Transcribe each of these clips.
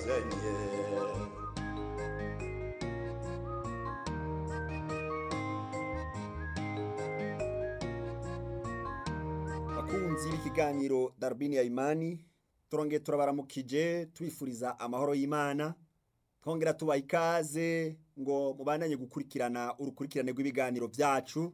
nyagasanye bakunzi b'ikiganiro darubini ya imani turongeye turabaramukije twifuriza amahoro y'imana twongera tubaha ikaze ngo mubandanye gukurikirana urukurikirane rw'ibiganiro byacu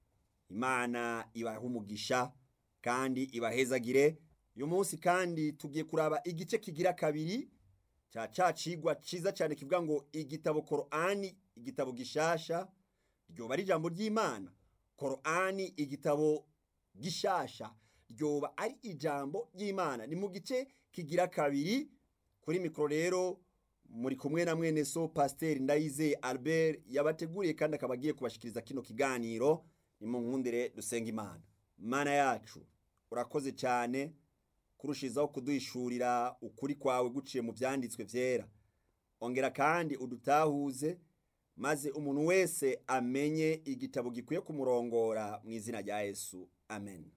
imana ibahe umugisha kandi ibahezagire uyu munsi kandi tugiye kuraba igice kigira kabiri cya ca cigwa ciza cyane kivuga ngo igitabo korani igitabo gishasha ryoba ari ijambo ry'imana korani igitabo gishasha ryoba ari ijambo ry'imana ni mu gice kigira kabiri kuri mikoro rero muri kumwe na mwene so pasiteri ndayizeye albert yabateguriye kandi akaba agiye kubashikiriza kino kiganiro ni mu nkundire dusenga imana imana yacu urakoze cyane kurushizaho kuduhishurira ukuri kwawe guciye mu byanditswe byera ongera kandi udutahuze maze umuntu wese amenye igitabo gikwiye kumurongora mu izina rya yesu amen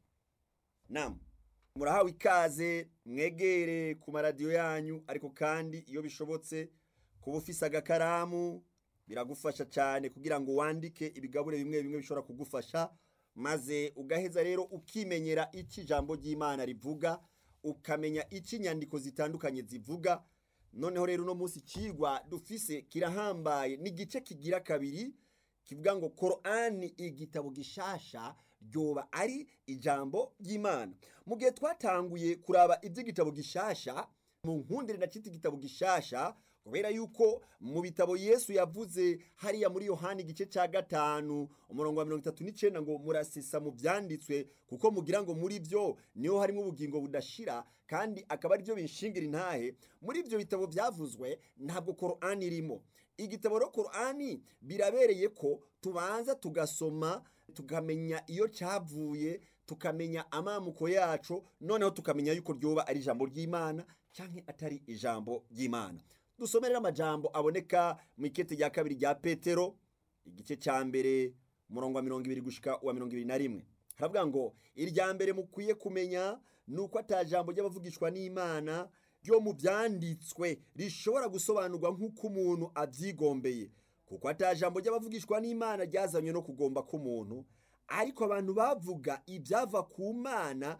nam murahawe ikaze mwegere ku maradiyo yanyu ariko kandi iyo bishobotse kuba ufise agakaramu biragufasha cyane kugira ngo wandike ibigabure bimwe bimwe bishobora kugufasha maze ugaheza rero ukimenyera icyo ijambo ry'imana rivuga ukamenya icyo inyandiko zitandukanye zivuga noneho rero uno munsi ikigwa dufise kirahambaye n'igice kigira kabiri kivuga ngo korani igitabo gishasha ryoba ari ijambo ry'imana mu gihe twatanguye kuraba iby'igitabo gishasha mu nkundire na cita igitabo gishasha kubera yuko mu bitabo yesu yavuze hariya muri yohani igice cya gatanu umurongo wa mirongo itatu n'icyenda ngo murasesa mu byanditswe kuko mugira ngo muri byo niho harimo ubugingo budashira kandi akaba ari byo binshingira intahe muri ibyo bitabo byavuzwe ntabwo korani irimo igitabo rero korani birabereye ko tubanza tugasoma tukamenya iyo cyavuye tukamenya amamuko yacu noneho tukamenya yuko ryoba ari ijambo ry'imana cyangwa atari ijambo ry'imana dusomere amajambo aboneka mu ikete rya kabiri rya petero igice cya mbere umurongo wa mirongo ibiri gushika uwa mirongo ibiri na rimwe haravuga ngo irya mbere mukwiye kumenya ni uko atajambo ry'abavugishwa n'imana ryo mu byanditswe rishobora gusobanurwa nk'uko umuntu abyigombeye kuko atajambo ry'abavugishwa n'imana ryazanywe no kugomba k'umuntu ariko abantu bavuga ibyava ku mana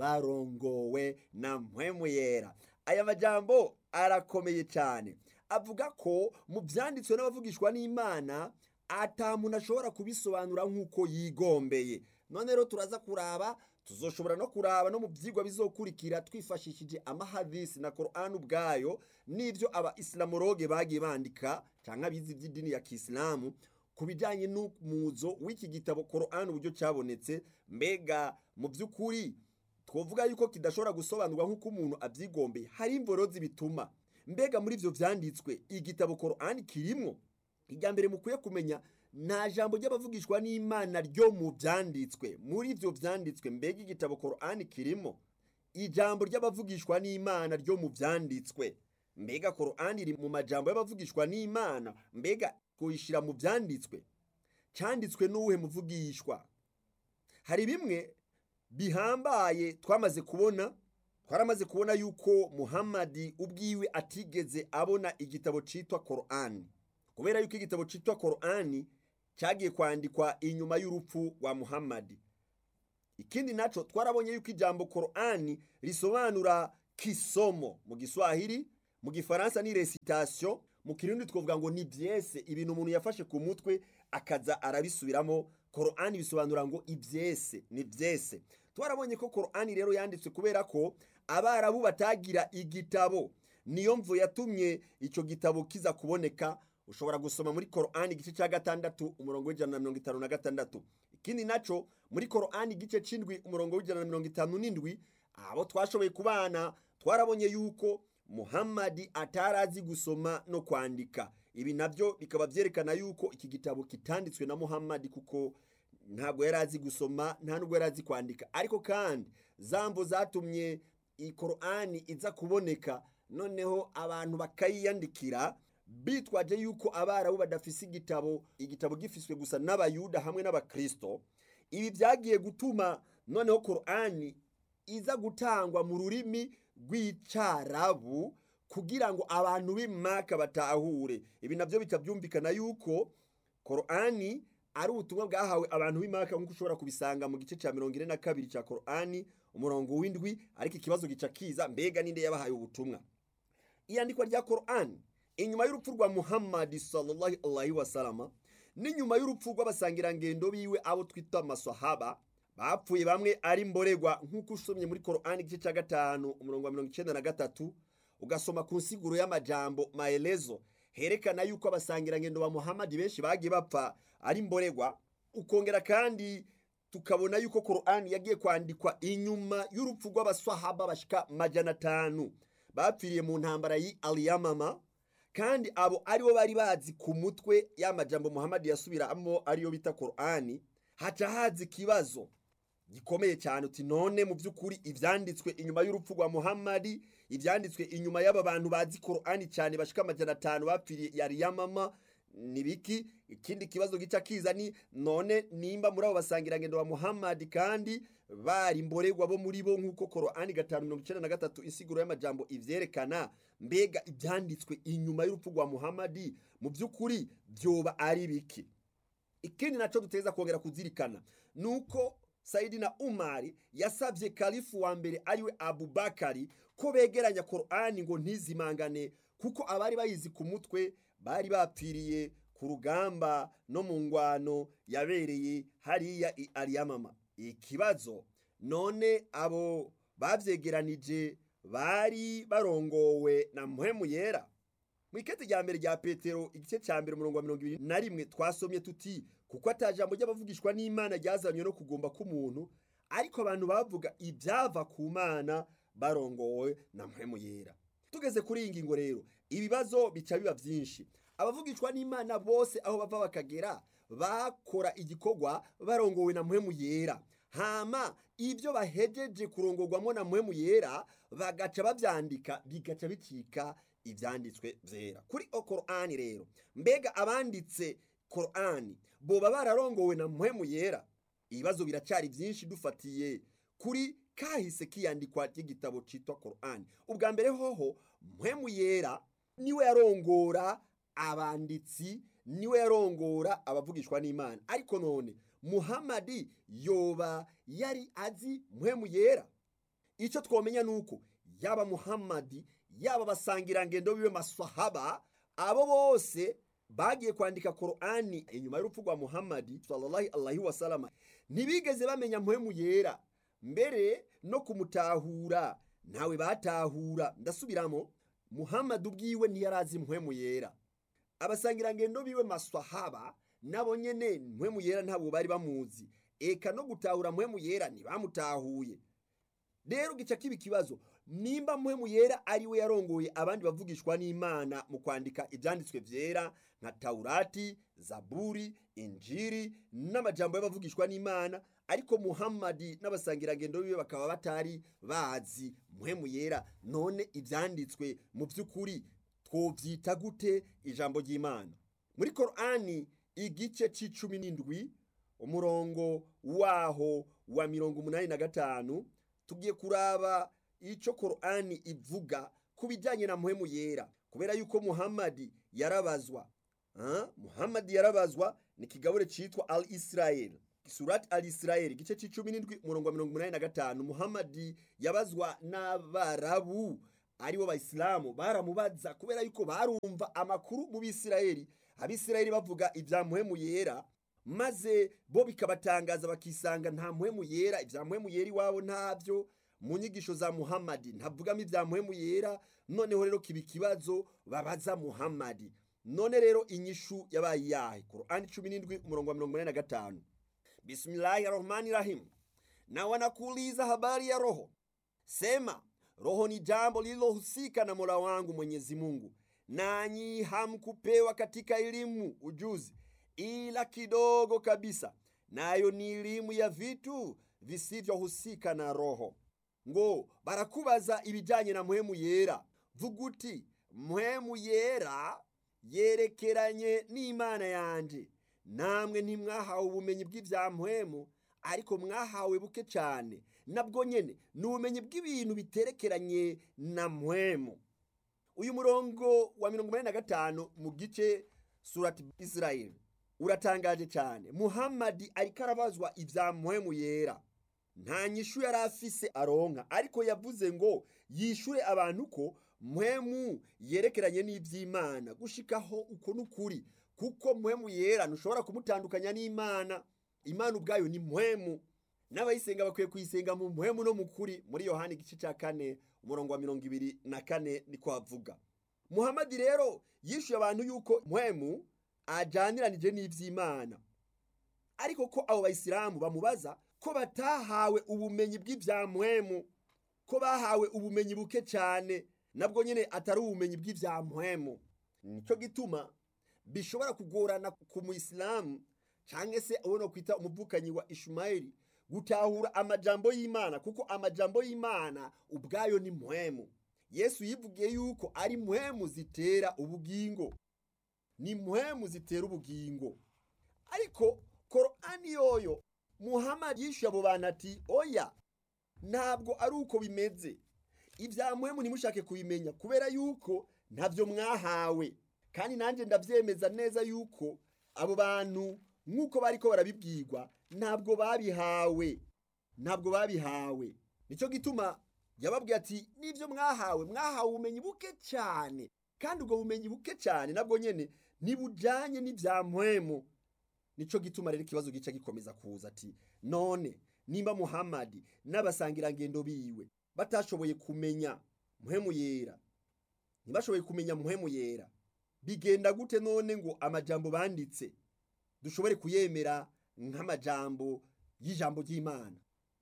barongowe na mpwemu yera aya majambo arakomeye cyane avuga ko mu byanditswe n'abavugishwa n'imana atamuntu ashobora kubisobanura nk'uko yigombeye none rero turaza kuraba tuzoshobora no kuraba no mu byigwa bizokurikira twifashishije amahadisi na korani ubwayo n'ibyo aba isilamoroge bagiye bandika cyangwa abizi iby'idini ya kisilamu ku bijyanye n'umuzo w'iki gitabo korani uburyo cyabonetse mbega mu by'ukuri twavuga yuko kidashobora gusobanurwa nk'uko umuntu abyigombeye hari imborozi bituma mbega muri ibyo byanditswe igitabo korani kirimo irya mbere mukwiye kumenya nta jambo ry'abavugishwa n'imana ryo mu byanditswe muri ibyo byanditswe mbega igitabo korani kirimo ijambo ry'abavugishwa n'imana ryo mu byanditswe mbega korani iri mu majambo y'abavugishwa n'imana mbega kuyishyira mu byanditswe cyanditswe n'uwuhe muvugishwa hari bimwe bihambaye twamaze kubona twaramaze kubona yuko muhammadi ubwiwe atigeze abona igitabo cyitwa korani kubera yuko igitabo cyitwa korani cyagiye kwandikwa inyuma y'urupfu rwa muhammadi ikindi nacyo twarabonye yuko ijambo korani risobanura kisomo mu giswahili mu gifaransa ni resitation mu kirundi twavuga ngo ni byese ibintu umuntu yafashe ku mutwe akaza arabisubiramo korani bisobanura ngo ibyese ni byese twarabonye ko korani rero yanditswe kubera ko abarabu batagira igitabo niyo mvu yatumye icyo gitabo kiza kuboneka ushobora gusoma muri korani igice cya gatandatu umurongo w'ijana na mirongo itanu na gatandatu ikindi nacyo muri korani igice cy'indwi umurongo w'ijana na mirongo itanu n'indwi abo twashoboye kubana twarabonye yuko muhammadi atarazi gusoma no kwandika ibi nabyo bikaba byerekana yuko iki gitabo kitanditswe na muhammadi kuko ntabwo yari azi gusoma nta nubwo yari azi kwandika ariko kandi zambo zatumye iyi korani iza kuboneka noneho abantu bakayiyandikira bitwaje yuko abarabu badafise igitabo igitabo gifiswe gusa n'abayuda hamwe n'abakristo ibi byagiye gutuma noneho korani iza gutangwa mu rurimi rw'icarabu kugira ngo abantu b'imaka batahure ibi nabyo bitabyumvikana yuko korani ari ubutumwa bwahawe abantu b'imaka nk'uko ushobora kubisanga mu gice cya mirongo ine na kabiri cya korani umurongo w'indwi ariko ikibazo gica kiza mbega ninde yabahaye ubutumwa iyandikwa rya korani inyuma y'urupfu rwa muhammadi sallallahu alaihi wasalama n'inyuma y'urupfu rw'abasangirangendo biwe abo twita amasahaba bapfuye bamwe ari mboregwa nk'uko usomye muri korani igice cya gatanu umurongo wa mirongo icyenda na gatatu ugasoma ku nsiguro y'amajambo maelezo herekana yuko abasangirangendo ba muhammadi benshi bagiye bapfa ari mboregwa ukongera kandi tukabona yuko korani yagiye kwandikwa inyuma y'urupfu rw'abasahaba bashika majana atanu bapfiriye mu ntambara y'i aliyamama kandi abo aribo bari bazi ku mutwe y'amajambo muhammadi yasubiramo ariyo bita korani haca haza ikibazo gikomeye cyane uti none mu by'ukuri ibyanditswe inyuma y'urupfu rwa muhammadi ibyanditswe inyuma y'aba bantu bazi korani cyane bashika amajana atanu bapfiriye yari yamama ni biki ikindi kibazo gica kiza ni none nimba muri abo basangirangendo wa muhammadi kandi bari mboregwa bo muri bo nk'uko korani gatanu mirongo icyenda na gatatu insiguro y'amajambo ivyerekana mbega ibyanditswe inyuma y'urupfu rwa muhammadi mu by'ukuri byoba ari biki ikindi naco duteza kongera kuzirikana nuko sayidina umari yasabye kalifu wa mbere ariwe abubakari ko begeranya korani ngo ntizimangane kuko abari bayizi ku mutwe bari bapfiriye ku rugamba no mu ngwano yabereye hariya i ariyamama ikibazo none abo babyegeranije bari barongowe na muhemu yera mu ikete rya mbere rya petero igice cya mbere umurongo wa mirongo ibiri na rimwe twasomye tuti kuko atajambo ry'abavugishwa n'imana ryazanywe no kugomba k'umuntu ariko abantu bavuga ibyava ku mana barongowe na muhemu yera tugeze kuri iyi ngingo rero ibibazo bica biba byinshi abavugishwa n'imana bose aho bava bakagera bakora igikorwa barongowe na muhemu yera hama ibyo bahejeje kurongorwamo na muhemu yera bagaca babyandika bigaca bicika ibyanditswe byera kuri korani rero mbega abanditse korani boba bararongowe na muhemu yera ibibazo biracyari byinshi dufatiye kuri kahise kiyandikwa ry'igitabo cyitwa korani ubwa mbere hoho muhemu yera niwe yarongora abanditsi niwe yarongora abavugishwa n'imana ariko none muhamadi yoba yari azi muhemu yera icyo twamenya ni uko yaba muhamadi yaba abasangirangendo biwe masahaba abo bose bagiye kwandika korani inyuma y'urupfu rwa muhamadi sallallahu alaihi wasalama ntibigeze bamenya muhemu yera mbere no kumutahura ntawe batahura ndasubiramo muhamadi ubwiwe ntiyarazi muhemu yera abasangirangendo biwe masahaba nabo nyene muhemu yera ntabwo bari bamuzi eka no gutahura muhemu yera ntibamutahuye rero gica kiba ikibazo nimba muhemu yera ari we yarongoye abandi bavugishwa n'imana mu kwandika ibyanditswe byera nka taurati zaburi injiri n'amajambo y'abavugishwa n'imana ariko muhammadi n'abasangirangendo biwe bakaba batari bazi muhemu yera none ibyanditswe mu by'ukuri twobyita gute ijambo ry'imana muri korani igice c'icumi n'indwi umurongo waho wa mirongo umunani na gatanu tugiye kuraba icyo korani ivuga ku bijyanye na muhemu yera kubera yuko muhammadi yarabazwa muhammadi yarabazwa ni ikigabure cyitwa al israel surati al israel igice cy'icumi n'indwi umurongo wa mirongo umunani na gatanu muhammadi yabazwa n'abarabu aribo bayisilamu baramubaza kubera yuko barumva amakuru mu bisirayeli abisirayeli bavuga ibya muhemu yera maze bo bikabatangaza bakisanga nta muhemu yera ibya muhemu yera iwabo ntabyo mu nyigisho za muhammadi ntavugamo ibya muhemu yera noneho rero kiba ikibazo babaza muhammadi none rero inyishu yabaye iyahe korani cumi n'indwi umurongo wa mirongo inani na gatanu bismillahi rahmani rahim na wanakuuliza habari ya roho sema roho ni jambo lililohusika na mola wangu mwenyezi mungu nanyi hamkupewa katika elimu ujuzi ila kidogo kabisa nayo ni elimu ya vitu visivyohusika na roho ngo barakubaza ibijyanye na muhemu yera vuga uti muhemu yera yerekeranye n'imana yanjye namwe ntimwahawe ubumenyi bw'ibya muhemu ariko mwahawe buke cyane nabwo nyine ni ubumenyi bw'ibintu biterekeranye na muhemu uyu murongo wa mirongo inani na gatanu mu gice surati israel uratangaje cyane muhammadi ariko arabazwa ibya muhemu yera nta nyishu yari afise aronka ariko yavuze ngo yishure abantu ko muhemu yerekeranye n'iby'imana gushikaho uko n'ukuri kuko muhemu yera ntushobora kumutandukanya n'imana imana ubwayo ni muhemu n'abayisenga bakwiye kuyisenga mu muhemu no mu kuri muri yohani igice cya kane umurongo wa mirongo ibiri na kane niko havuga muhamadi rero yishyuye abantu yuko muhemu ajaniranije n'iby'imana ariko ko abo bayisilamu bamubaza ko batahawe ubumenyi bw'ibya muhemu ko bahawe ubumenyi buke cyane nabwo nyine atari ubumenyi bw'ibya muhemu nicyo gituma bishobora kugorana ku muyisilamu cyangwa se ubona kwita umuvukanyi wa ishumayeli gutahura amajambo y'imana kuko amajambo y'imana ubwayo ni muhemu yesu yivugiye yuko ari muhemu zitera ubugingo ni muhemu zitera ubugingo ariko korani yoyo muhammad yishyuye abo bantu ati oya ntabwo ari uko bimeze ibya muhemu ntimushake kubimenya kubera yuko ntabyo mwahawe kandi nanjye ndabyemeza neza yuko abo bantu nk'uko bari ko barabibwirwa ntabwo babihawe ntabwo babihawe nicyo gituma yababwiye ati n'ibyo mwahawe mwahawe ubumenyi buke cyane kandi ubwo bumenyi buke cyane nabwo nyine ntibujyanye n'ibya muhemu nicyo gituma rero ikibazo gica gikomeza kuza ati none nimba muhammadi n'abasangirangendo biwe batashoboye kumenya muhemu yera ntibashoboye kumenya muhemu yera bigenda gute none ngo amajambo banditse dushobore kuyemera nk'amajambo y'ijambo ry'imana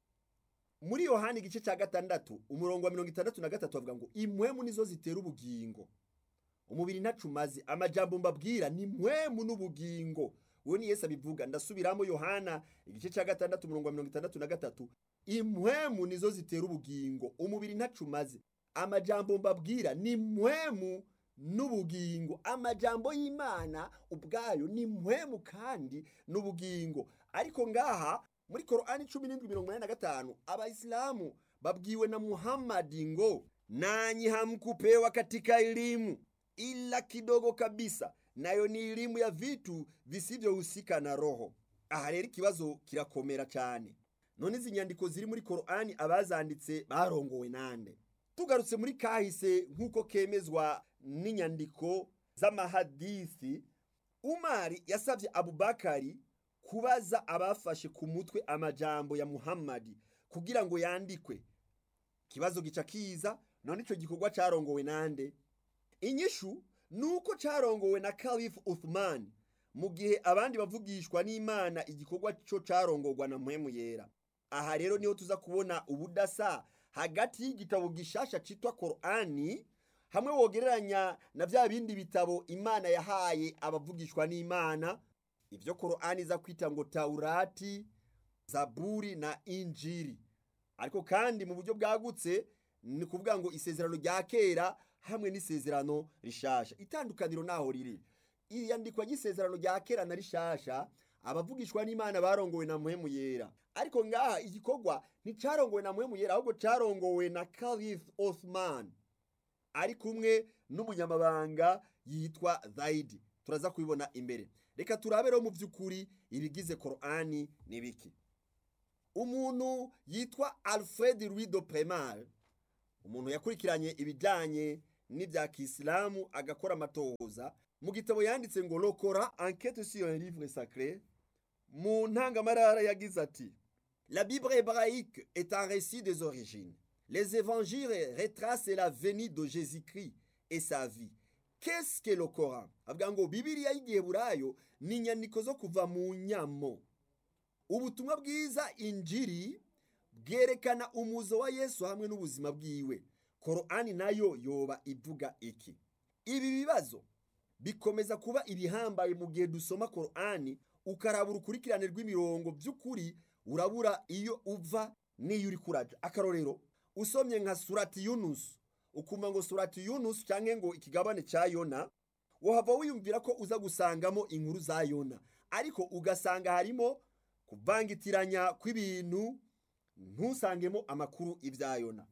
muri yohani igice cya gatandatu umurongo wa mirongo itandatu na gatatu bavuga ngo impwemu nizo zitera ubugingo umubiri ntacumaze amajambo mbabwira ni mpwemu n'ubugingo uwo ni yesu abivuga ndasubiramo yohana igice cya gatandatu umurongo wa mirongo itandatu na gatatu impwemu nizo zitera ubugingo umubiri ntacumaze amajambo mbabwira ni mpwemu n'ubugingo amajambo y'imana ubwayo ni mpwemu kandi n'ubugingo ariko ngaha muri korani cumi n'indwi mirongo inani na gatanu abayisilamu babwiwe na muhammadi ngo nanyi hamkupewa katika elimu ila kidogo kabisa nayo ni elimu ya vitu visivyohusika na roho aha rero ikibazo kirakomera cyane none izi nyandiko ziri muri korani abazanditse barongowe nande tugarutse muri kahise nk'uko kemezwa n'inyandiko z'amahadisi umari yasabye abubakari kubaza abafashe ku mutwe amajambo ya muhammadi kugira ngo yandikwe ikibazo gica kiza none icyo gikorwa cyarongowe nande inyishu ni uko cyarongowe na kalifu uthman mu gihe abandi bavugishwa n'imana igikorwa cyo cyarongorwa na muhemu yera aha rero niho tuza kubona ubudasa hagati y'igitabo gishasha cyitwa korani hamwe wogereranya na bya bindi bitabo imana yahaye abavugishwa n'imana ibyo korani iza kwita ngo taurati zaburi na injiri ariko kandi mu buryo bwagutse ni kuvuga ngo isezerano rya kera hamwe n'isezerano rishasha itandukaniro naho riri iyandikwa ry'isezerano rya kera na rishasha abavugishwa n'imana barongowe na muhemu yera ariko ngaha igikorwa nticarongowe na muhemu yera ahubwo carongowe na kalif othman ari kumwe n'umunyamabanga yitwa zaidi turaza kubibona imbere reka turabe rero mu by'ukuri ibigize korani ni biki umuntu yitwa alfred louis de premar umuntu yakurikiranye ibijyanye n'ibya kisilamu agakora amatohoza mu gitabo yanditse ngo lokora enquête sur un livre sacré mu ntangamarara yagize ati la bible hébraïque est un récit des origines les évangiles retracent la venue de jésus-christ et sa vie qu'est-ce que le coran avuga ngo bibiliya y'igiheburayo ni inyandiko zo kuva mu nyamo ubutumwa bwiza injiri bwerekana umuzo wa yesu hamwe n'ubuzima bwiwe korani nayo yoba ivuga iki ibi bibazo bikomeza kuba ibihambaye mu gihe dusoma korani ukaraba urukurikirane rw'imirongo by'ukuri urabura iyo uva n'iyo uri kuraja akarorero usomye nka surati yunusu ukumva ngo surati yunusu cyangwa ngo ikigabane cya yona wahava wiyumvira ko uza gusangamo inkuru za yona ariko ugasanga harimo kuvangitiranya kw'ibintu ntusangemo amakuru ibya yona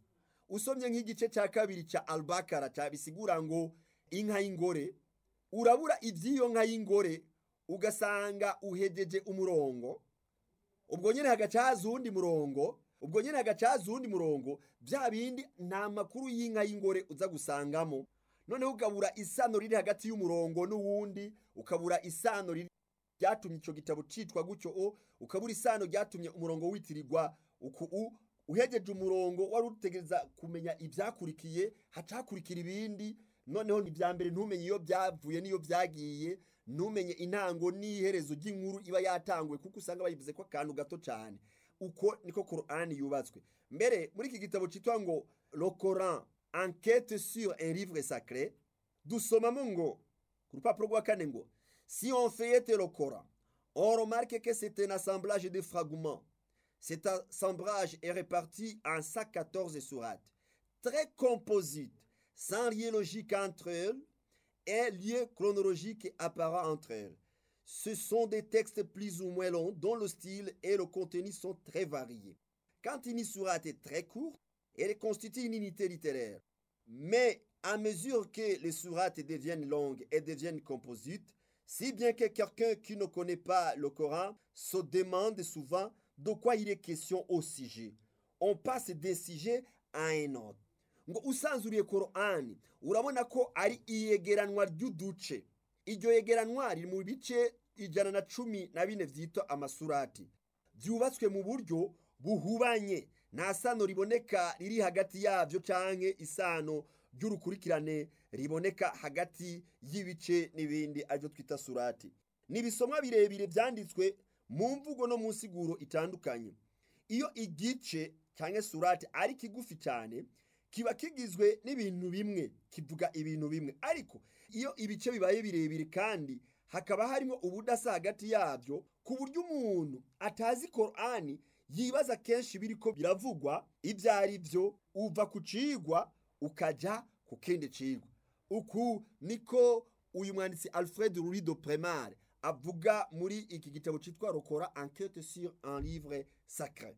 usomye nk'igice cya kabiri cya albakara cyabisigura ngo inka y'ingore urabura iby'iyo nka y'ingore ugasanga uhegeje umurongo ubwo nyine hagaca haza uwundi murongo ubwo nyine hagaca haza uwundi murongo bya bindi nta makuru y'inka y'ingore uza gusangamo noneho ukabura isano riri hagati y'umurongo n'uwundi ukabura isano riri ryatumye icyo gitabo cyitwa gutyo o ukabura isano ryatumye umurongo witirirwa uku u uhegeje umurongo wari utegereza kumenya ibyakurikiye hacakurikira ibindi noneho ibya mbere ntumenye iyo byavuye n'iyo byagiye ntumenye intango n'iherezo ry'inkuru iba yatanguwe kuko usanga bayivuze ko akantu gato cyane uko niko korani yubatswe mbere muri iki gitabo cyitwa ngo le coran enquête sur un livre sacré dusomamo ngo ku rupapuro rwa kane ngo si on feuillette le coran on remarque que c'est un assemblage de fragments cet assemblage est réparti en 114 sourates très composites sans lien logique entre elles et lien chronologique apparent entre elles. Ce sont des textes plus ou moins longs dont le style et le contenu sont très variés. Quand une sourate est très courte, elle constitue une unité littéraire. Mais à mesure que les sourates deviennent longues et deviennent composites, si bien que quelqu'un qui ne connaît pas le Coran se demande souvent de quoi il est question au sujet. On passe d'un sujet à un autre. ngo usanzuriye korani urabona ko ari iyegeranwa ry'uduce iryo yegeranwa riri mu bice ijana na cumi na bine byitwa amasurati byubatswe mu buryo buhubanye nta sano riboneka riri hagati yabyo cyangwa isano ry'urukurikirane riboneka hagati y'ibice n'ibindi aribyo twita surati ni ibisomwa birebire byanditswe mu mvugo no mu nsiguro itandukanye iyo igice cyangwa surati ari kigufi cyane kiba kigizwe n'ibintu bimwe kivuga ibintu bimwe ariko iyo ibice bibaye birebire kandi hakaba harimo ubudasa hagati yabyo ku buryo umuntu atazi korani yibaza kenshi biri ko biravugwa ibyo ari byo uva ku cigwa ukajya ku kindi cigwa uku niko uyu mwanditsi alfred rurido premare avuga muri iki gitabo cyitwa rokora enquête sur un livre sacré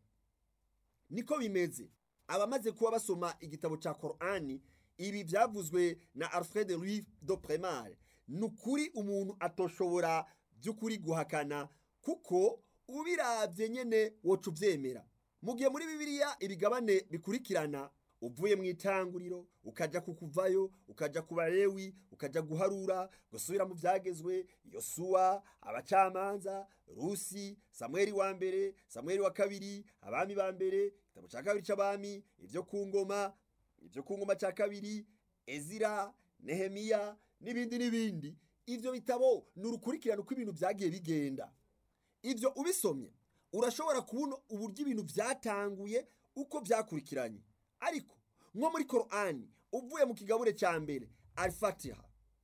niko bimeze abamaze kuba basoma igitabo cya korani ibi byavuzwe na alfred louis do premare ni ukuri umuntu atoshobora by'ukuri guhakana kuko ubirabye nyine woca ubyemera mu gihe muri bibiliya ibigabane bikurikirana uvuye mu itanguriro ukajya kukuvayo ukajya ku barewi ukajya guharura gusubira mu byagezwe yosuwa abacamanza rusi samweri wa mbere samweri wa kabiri abami ba mbere igitabo cya kabiri cy'abami ibyo ku ngoma ibyo ku ngoma cya kabiri ezira nehemiya n'ibindi n'ibindi ibyo bitabo ni urukurikirane uko ibintu byagiye bigenda ibyo ubisomye urashobora kubona uburyo ibintu byatanguye uko byakurikiranye ariko nko muri korani uvuye mu kigabure cya mbere alifatiha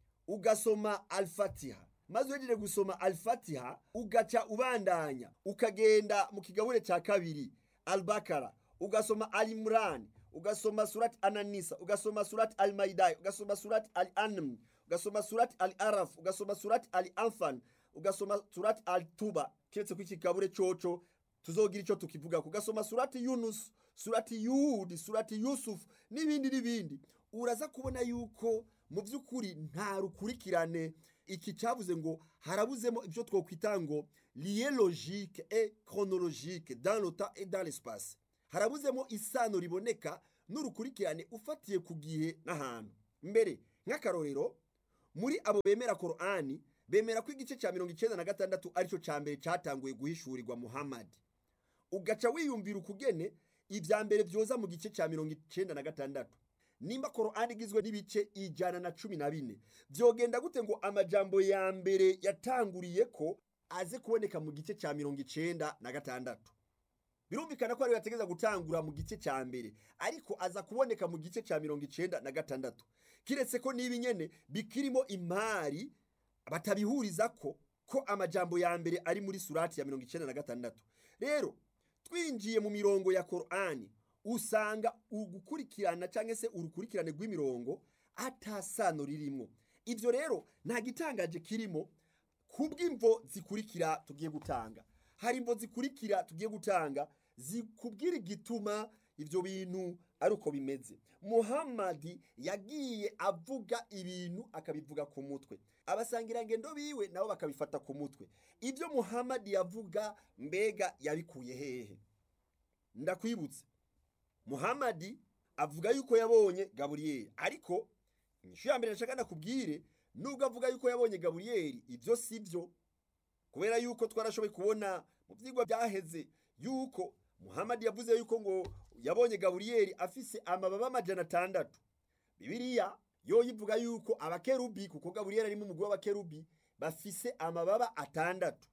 ugasoma alifatiha maze uhejeje gusoma alifatiha ugaca ubandanya ukagenda mu kigabure cya kabiri albakara ugasoma alimurani ugasoma surati ananisa ugasoma surati alimayidayi ugasoma surati ali anam ugasoma surati ali arafu ugasoma surati ali amfani ugasoma surati ali tuba keretse ko ikigabure coco tuzogira icyo tukivuga ugasoma surati yunusu surati yudi surati yusufu n'ibindi n'ibindi uraza kubona yuko mu by'ukuri nta rukurikirane iki cyavuze ngo harabuzemo ibyo twakwita ngo liye logique et chronologique dans le temps et dans l'espace harabuzemo isano riboneka n'urukurikirane ufatiye ku gihe n'ahantu mbere nk'akarorero muri abo bemera korani bemera ko igice cya mirongo icyenda na gatandatu aricyo cya mbere cyatanguye guhishurirwa muhammadi ugaca wiyumvira ukugene ibya mbere byoza mu gice cya mirongo icyenda na gatandatu nimba korani igizwe n'ibice ijana na cumi na bine byogenda gute ngo amajambo ya mbere yatanguriye ko aze kuboneka mu gice cya mirongo icyenda na gatandatu birumvikana ko ariyo yategeza gutangura mu gice cya mbere ariko aza kuboneka mu gice cya mirongo icyenda na gatandatu kiretse ko niba nyene bikirimo imari batabihuriza ko ko amajambo ya mbere ari muri surati ya mirongo icyenda na gatandatu rero twinjiye mu mirongo ya korani usanga ugukurikirana cyangwa se urukurikirane rw'imirongo atasano ririmo ibyo rero nta gitangaje kirimo kubw'imvo zikurikira tugiye gutanga hari imvo zikurikira tugiye gutanga zikubwira igituma ibyo bintu ari uko bimeze muhamadi yagiye avuga ibintu akabivuga ku mutwe abasangirangendo biwe nabo bakabifata ku mutwe ibyo muhamadi yavuga mbega yabikuye hehe ndakwibutse muhamadi avuga yuko yabonye gaburiyeri ariko inyishu ya mbere nshaka nakubwire nubwo avuga yuko yabonye gaburiyeri ibyo si byo kubera yuko twarashoboye kubona mu byigwa byaheze yuko muhamadi yavuze yuko ngo yabonye gaburiyeri afise amababa amajana atandatu bibiliya yo yivuga yuko abakerubi kuko gaburiyeri arimo umugwi w'abakerubi bafise amababa atandatu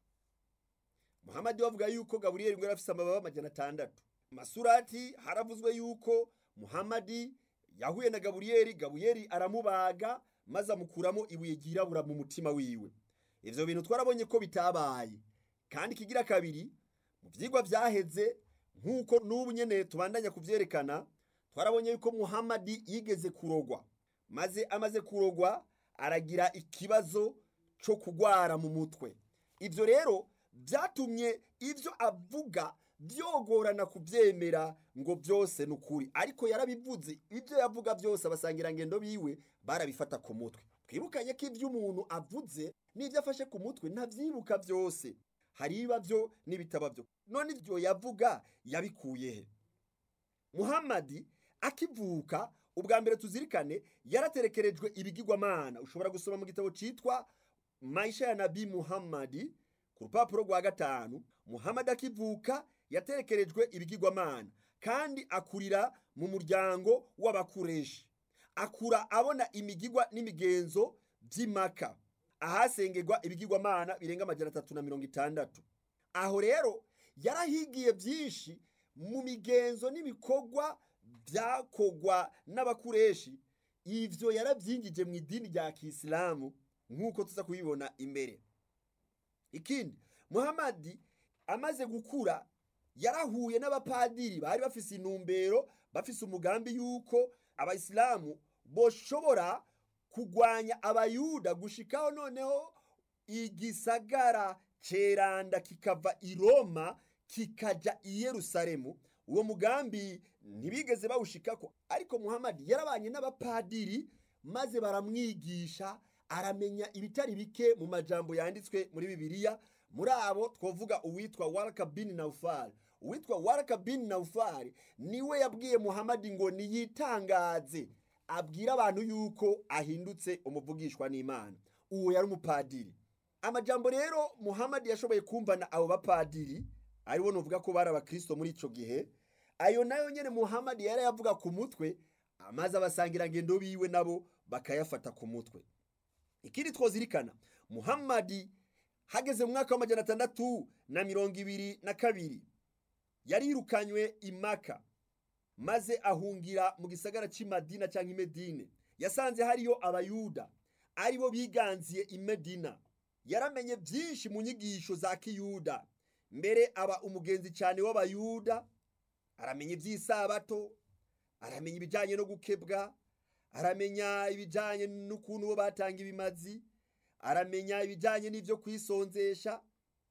muhamadi bavuga yuko gaburiyeri ngo yari afise amababa amajana atandatu masurati haravuzwe yuko muhamadi yahuye na gaburiyeri gaburiyeri aramubaga maze amukuramo ibuye ryirabura mu mutima wiwe ivyo bintu twarabonye ko bitabaye kandi kigira kabiri mu vyigwa vyaheze nk'uko n'ubu nyene tubandanya kuvyerekana twarabonye yuko muhamadi yigeze kurogwa maze amaze kurogwa aragira ikibazo co kugwara mu mutwe ivyo rero vyatumye ivyo avuga vyogorana kuvyemera ngo vyose ni ukuri ariko yarabivuze ivyo yavuga vyose abasangirangendo biwe barabifata ku mutwe twibukanye ko ivyo umuntu avuze n'ivyo afashe ku mutwe ntavyibuka vyose hari iba vyo n'ibitaba vyo none ivyo yavuga yabikuye he muhamadi akivuka ubwa mbere tuzirikane yaraterekerejwe ibigirwamana ushobora gusoma mu gitabo citwa maisha ya nabi muhammadi ku rupapuro rwa gatanu muhamadi akivuka yaterekerejwe ibigirwamana kandi akurira mu muryango w'abakureshi akura abona imigigwa n'imigenzo by'imaka ahasengerwa ibigirwamana birenga amajana atatu na mirongo itandatu aho rero yarahigiye byinshi mu migenzo n'ibikorwa byakogwa n'abakureshi ivyo yarabyingije mu idini rya kisilamu nk'uko tuza kubibona imbere ikindi muhamadi amaze gukura yarahuye n'abapadiri bari bafise intumbero bafise umugambi yuko abayisilamu boshobora kugwanya abayuda gushikaho noneho igisagara ceranda kikava i roma kikaja i yerusalemu uwo mugambi ntibigeze bawushikako ariko muhamadi yarabanye n'abapadiri maze baramwigisha aramenya ibitari bike mu majambo yanditswe muri bibiliya muri abo twavuga uwitwa waraka bin naufal uwitwa waraka bin naufal niwe yabwiye muhamadi ngo niyitangaze abwira abantu yuko ahindutse umuvugishwa n'imana uwo yari umupadiri amajambo rero muhamadi yashoboye kumvana abo bapadiri aribo nuvuga ko bari abakristo muri ico gihe ayo nayo nyene muhamadi yari yavuga ku mutwe amaze abasangirangendo biwe nabo bakayafata ku mutwe ikindi twozirikana muhamadi hageze mu mwaka w'amajana atandatu na mirongo ibiri na kabiri yarirukanywe imaka maze ahungira mu gisagara cy'imadina cyangwa imedine yasanze hariyo abayuda aribo biganziye imedina yaramenye byinshi mu nyigisho za kiyuda mbere aba umugenzi cyane w'abayuda aramenya iby'isabato aramenya ibijyanye no gukebwa aramenya ibijyanye n'ukuntu bo batanga ibimazi aramenya ibijyanye n'ibyo kwisonzesha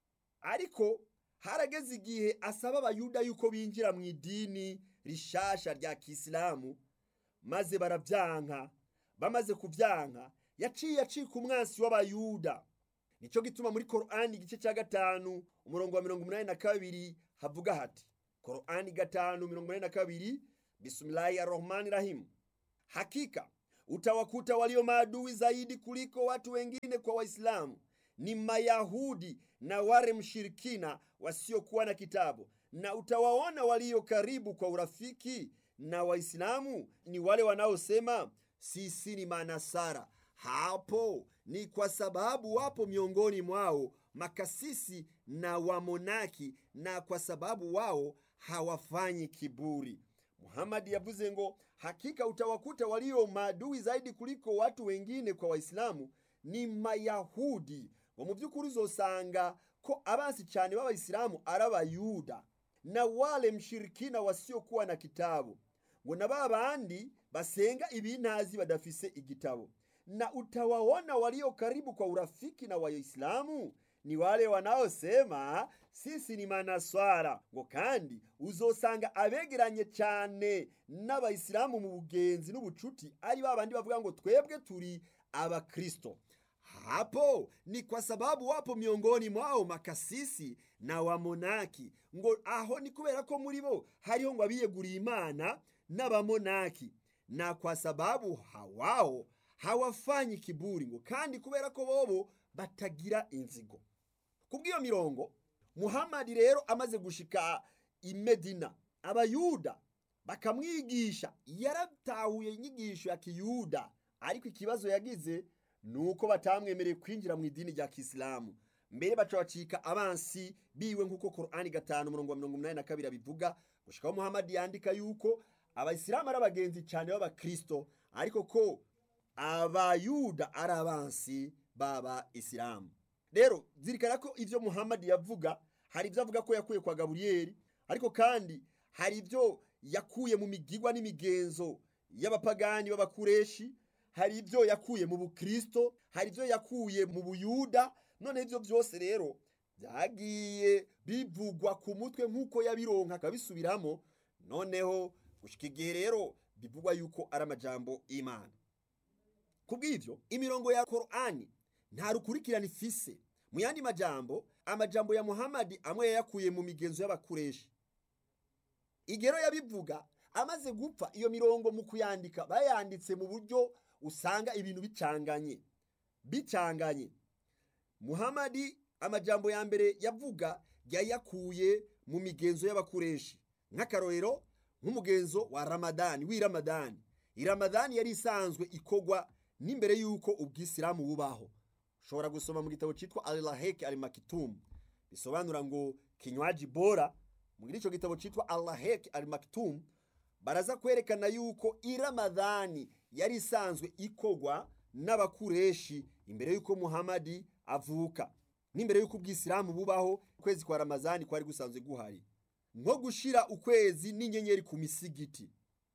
ariko harageze igihe asaba abayuda yuko binjira mu idini rishasha rya kisilamu maze barabyanka bamaze kubyanka yaciye acika umwansi w'abayuda nicyo gituma muri korani igice cya gatanu umurongo wa mirongo umunani na kabiri havuga hati korani gatanu mirongo umunani na kabiri bismillahi arrahmani rahimu hakika utawakuta walio maadui zaidi kuliko watu wengine kwa waislamu ni mayahudi na wale mshirikina wasiokuwa na kitabu na utawaona walio karibu kwa urafiki na waislamu ni wale wanaosema sisi ni manasara hapo ni kwa sababu wapo miongoni mwao makasisi na wamonaki na kwa sababu wao hawafanyi kiburi muhamadi yavuze ngo hakika utawakuta walio maadui zaidi kuliko watu wengine kwa waislamu ni mayahudi ngo mu by'ukuri uzosanga ko abansi cyane b'abayisilamu ari abayuda na wale mshirikina wasiokuwa na kitabu ngo na ba bandi basenga ibintazi badafise igitabo na utawaona walio karibu kwa urafiki na waislamu ni wale wanaosema sisi ni manaswara ngo kandi uzosanga abegeranye cyane n'abayisilamu mu bugenzi n'ubucuti ari ba bandi bavuga ngo twebwe turi abakristo hapo ni kwa sababu wapo miongoni mwao makasisi na wamonaki ngo aho ni kubera ko muri bo hariho ngo abiyeguriye imana n'abamonaki na kwa sababu hawao hawafanyi kiburi ngo kandi kubera ko bobo batagira inzigo kubw'iyo mirongo muhamadi rero amaze gushika i medina abayuda bakamwigisha yaratahuye inyigisho ya kiyuda ariko ikibazo yagize ni uko batamwemereye kwinjira mu idini rya kisilamu mbere baca bacika abansi biwe nk'uko korani gatanu umurongo wa mirongo umunani na kabiri abivuga gushikaho muhamadi yandika yuko abayisilamu ari abagenzi cyane b'abakristo ariko ko abayuda ari abansi baba isilamu rero zirikana ko ibyo muhamadi yavuga hari ibyo avuga ko yakuye kwa gaburiyeri ariko kandi hari ibyo yakuye mu migigwa n'imigenzo y'abapagani b'abakureshi hari ibyo yakuye mu bukristo hari ibyo yakuye mu buyuda none ibyo byose rero byagiye bivugwa ku mutwe nk'uko yabironka akabisubiramo noneho gushyika igihe rero bivugwa yuko ari amajambo y'imana ku bw'ibyo imirongo ya korani nta rukurikirane ifise mu yandi majambo amajambo ya muhamadi amwe yayakuye mu migenzo y'abakureshi igero yabivuga amaze gupfa iyo mirongo mu kuyandika bayanditse mu buryo usanga ibintu bicanganye bicanganye muhamadi amajambo ya mbere yavuga yayakuye mu migenzo y'abakureshi nk'akarorero nk'umugenzo wa ramadani w'i ramadani i ramadani yari isanzwe ikogwa n'imbere y'uko ubwisilamu bubaho ushobora gusoma mu gitabo cyitwa alaheke alimakitumu bisobanura ngo kinywaji bora muri icyo gitabo cyitwa alaheke alimakitumu baraza kwerekana yuko i ramadani yari isanzwe ikogwa n'abakureshi imbere y'uko muhamadi avuka n'imbere y'uko ubwisilamu bubaho ukwezi kwa ramazani kwari gusanzwe guhari nko gushira ukwezi n'inyenyeri ku misigiti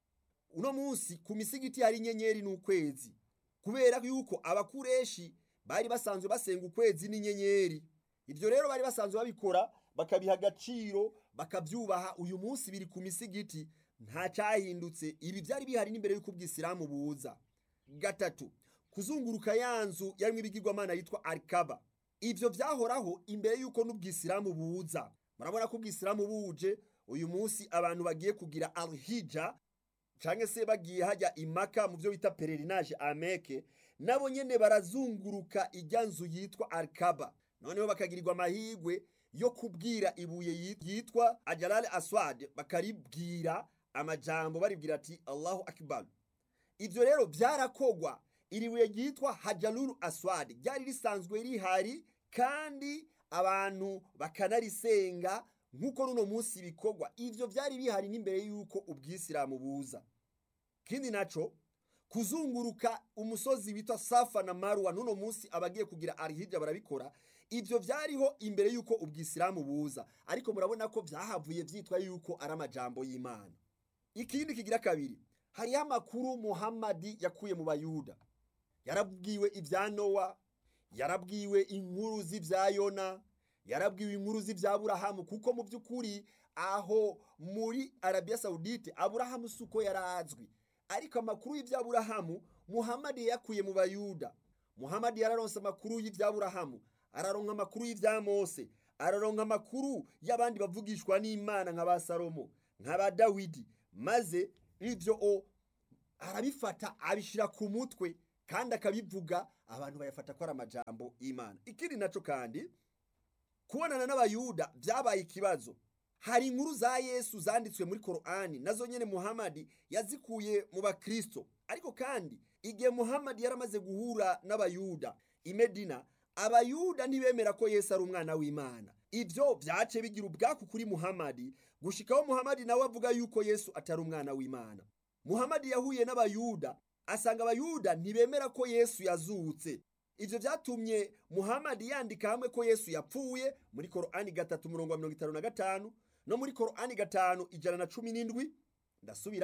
uno munsi ku misigiti hari inyenyeri n'ukwezi kubera yuko abakureshi bari basanzwe basenga ukwezi n'inyenyeri ibyo rero bari basanzwe babikora bakabiha agaciro bakabyubaha uyu munsi biri ku misigiti nta cyahindutse ibi byari bihari n'imbere y'uko ubwisilamu buza gatatu kuzunguruka ya nzu yarimo ibigirwamana yitwa arikaba ibyo byahoraho imbere y'uko n'ubwisilamu buza murabona ko ubwisilamu buje uyu munsi abantu bagiye kugira alhija cyangwa se bagiye hajya imaka mu byo bita pererinaje ameke nabo nyine barazunguruka ijya nzu yitwa arikaba noneho bakagirirwa amahirwe yo kubwira ibuye yitwa ajarare aswad bakaribwira amajambo baribwira ati allahu akibaru ibyo rero byarakogwa iri buye ryitwa hajaruru aswad ryari risanzwe rihari kandi abantu bakanarisenga nk'uko runo munsi bikorwa ibyo byari bihari n'imbere y'uko ubwisilamu buza kindi naco kuzunguruka umusozi witwa safa na marwa n'uno munsi abagiye kugira arihija barabikora ibyo byariho imbere y'uko ubwisilamu buza ariko murabona ko byahavuye byitwa yuko ari amajambo y'imana ikindi kigira kabiri hariho amakuru muhamadi yakuye mu bayuda yarabwiwe ibya nowa yarabwiwe inkuru z'ibya yona yarabwiwe inkuru z'ibya burahamu kuko mu by'ukuri aho muri arabiya sawudite aburahamu si uko yarazwi ariko amakuru y'ibya burahamu muhamadi yakuye mu bayuda muhamadi yararonse amakuru y'ibya burahamu araronka amakuru y'ibya mose araronka amakuru y'abandi bavugishwa n'imana nka ba salomo nka ba dawidi maze ibyo o arabifata abishyira ku mutwe kandi akabivuga abantu bayafata ko ari amajambo y'imana ikindi nacyo kandi kubonana n'abayuda byabaye ikibazo hari inkuru za yesu zanditswe muri korani nazo nyine muhamadi yazikuye mu bakristo ariko kandi igihe muhamadi yaramaze guhura n'abayuda imedina abayuda ntibemera ko yesu ari umwana w'imana ibyo byace bigira ubwaku kuri muhamadi gushikaho muhamadi nawe avuga yuko yesu atari umwana w'imana muhamadi yahuye n'abayuda asanga abayuda ntibemera ko yesu yazutse ibyo byatumye muhamadi yandika hamwe ko yesu yapfuye muri korani gatatu umurongo wa mirongo itanu na gatanu no muri korani gatanu ijana na cumi n'indwi ndasubiramo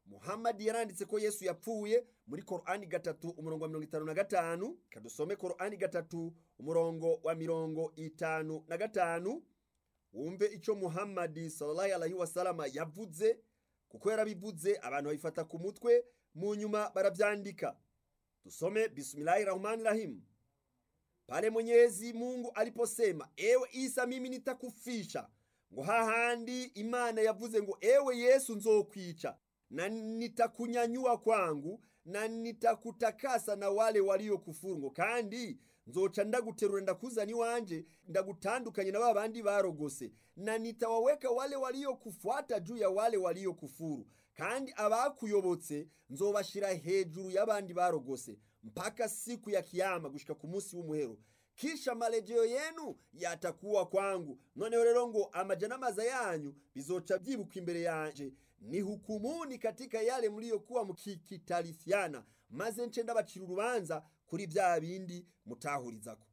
muhammadi yaranditse ko yesu yapfuye muri korani gatatu umurongo wa mirongo itanu na gatanu kadusome korani gatatu umurongo wa mirongo itanu na gatanu wumve icyo muhammadi sallallahu alaihi wasalama yavuze kuko yarabivuze abantu babifata ku mutwe mu nyuma barabyandika tusome bismillahi rahmani rahim pale mwenyezi mungu aliposema ewe isa mimi nitakufisha ngo hahandi imana yavuze ngo ewe yesu nzokwica na nitakunyanyua kwangu na nitakutakasa na wale waliokufuru ngo kandi nzoca ndaguterura ndakuzana iwanje ndagutandukanye na ba bandi barogose na nitawaweka wale waliokufuata juu ya wale waliokufuru kandi abakuyobotse nzobashira hejuru y'abandi barogose mpaka siku ya kiyama gushika ku munsi w'umuhero kisha marejeo yenu yatakuwa kwangu noneho rero ngo amaja n'amaza yanyu bizoca byibuka imbere yanje ni hukumuni katika yale mliyokuwa mukikitalifiana maze nce ndabacira urubanza kuri bya bindi mutahurizako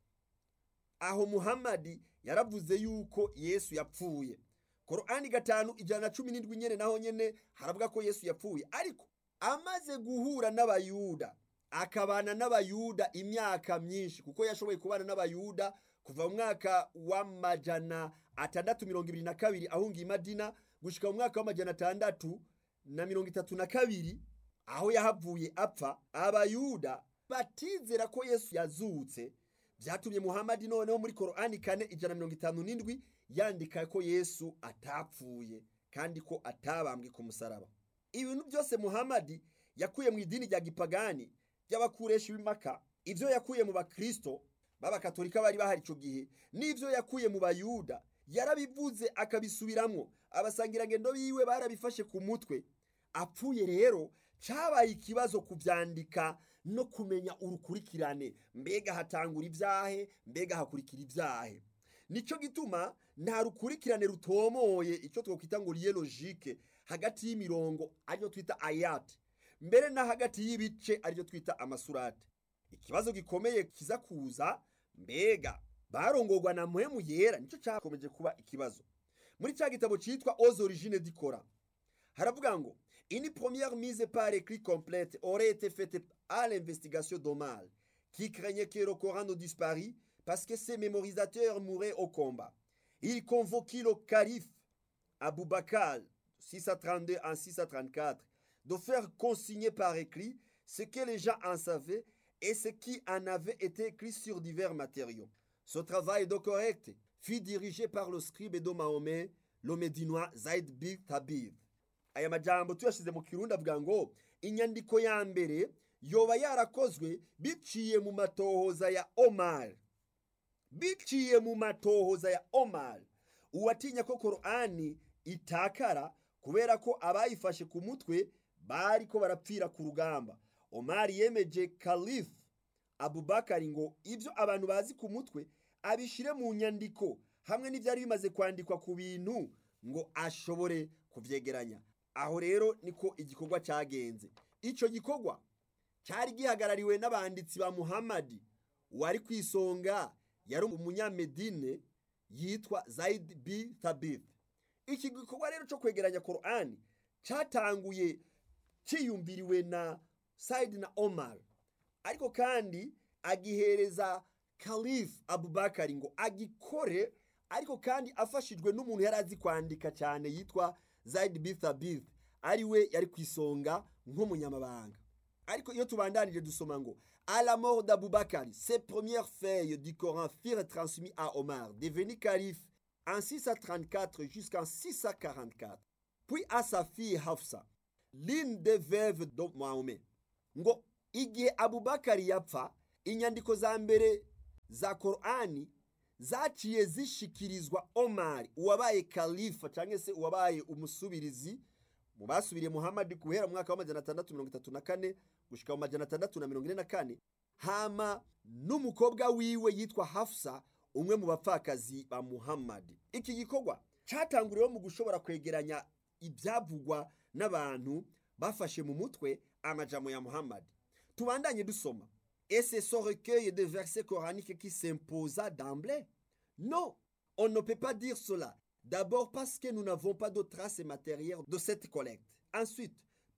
aho muhammadi yaravuze yuko yesu yapfuye korani gatanu ijana na cumi n'indwi nyene naho nyene haravuga ko yesu yapfuye ariko amaze guhura n'abayuda akabana n'abayuda imyaka myinshi kuko yashoboye kubana n'abayuda kuva mu mwaka w'amajana atandatu mirongo ibiri na kabiri ahungiye imadina gushika mu mwaka w'amajana atandatu na mirongo itatu na kabiri aho yahavuye apfa abayuda batizera ko yesu yazutse byatumye muhamadi noneho muri korani kane ijana mirongo itanu n'indwi yandika ko yesu atapfuye kandi ko atabambwe ku musaraba ibintu byose muhamadi yakuye mu idini rya gipagani ry'abakureshi b'imaka ibyo yakuye mu bakristo b'abakatolika bari bahari icyo gihe n'ibyo yakuye mu bayuda yarabivuze akabisubiramwo abasangirangendo biwe barabifashe ku mutwe apfuye rero cyabaye ikibazo kubyandika no kumenya urukurikirane mbega hatangura ibyahe mbega hakurikira ibyahe nicyo gituma nta rukurikirane rutomoye icyo twakwita ngo riye logike hagati y'imirongo ariyo twita ayati mbere na hagati y'ibice aribyo twita amasurate ikibazo gikomeye kiza kuza mbega barongorwa na muhemu yera nicyo cyakomeje kuba ikibazo muri cya gitabo cyitwa oz origine dikora haravuga ngo une première mise par écrit complète aurait été faite à l'investigation d'Omar qui craignait que le Coran ne disparût parce que ses mémorisateurs mouraient au combat il convoquit le calife Abou Bakr 632 en 634 de faire consigner par écrit ce que les gens en savaient et ce qui en avait été écrit sur divers matériaux. Ce travail de correct fut dirigé par le scribe de Mahomet, le médinois Zaid bin Tabib. aya majambo tuyashize mu kirundi avuga ngo inyandiko ya mbere yoba yarakozwe biciye mu matohoza ya omar biciye mu matohoza ya omar uwatinya ko korani itakara kubera ko abayifashe ku mutwe bariko barapfira ku rugamba omari yemeje kalifu abubakari ngo ibyo abantu bazi ku mutwe abishyire mu nyandiko hamwe n'ibyari bimaze kwandikwa ku bintu ngo ashobore kubyegeranya aho rero niko igikorwa cyagenze icyo gikorwa cyari gihagarariwe n'abanditsi ba muhammadi wari ku isonga yari umunyamedine yitwa zayid bi thabith iki gikorwa rero cyo kwegeranya korani cyatanguye cyiyumviriwe na sayidi na omar ariko kandi agihereza kalifu abubakari ngo agikore ariko kandi afashijwe n'umuntu yari azi kwandika cyane yitwa zayidi bithabith ari we yari ku isonga nk'umunyamabanga ariko iyo tubandanije dusoma ngo à la mort d'Aboubakar, ses premières feuilles du Coran furent transmises à Omar, devenu calife en 634 jusqu'en 644. Puis à sa fille Hafsa, l'une des veuves de Mahomet. Ngo igihe Abubakari yapfa, inyandiko za mbere za Korani zaciye zishikirizwa Omar, uwabaye kalifa cyangwa se uwabaye umusubirizi mu basubiriye Muhammad guhera mu mwaka w'amajana atandatu mirongo itatu na kane gushika mu majana atandatu na mirongo ine na kane hama n'umukobwa wiwe yitwa Hafsa umwe mu bapfakazi ba Muhammad iki gikorwa cyatanguriweho mu gushobora kwegeranya ibyavugwa n'abantu bafashe mu mutwe amajamo ya Muhammad tubandanye dusoma et c'est ce recueil de versets coraniques qui s'imposa d'emblée non on ne peut pas dire cela D'abord parce que nous n'avons pas de traces matérielles de cette collecte. Ensuite,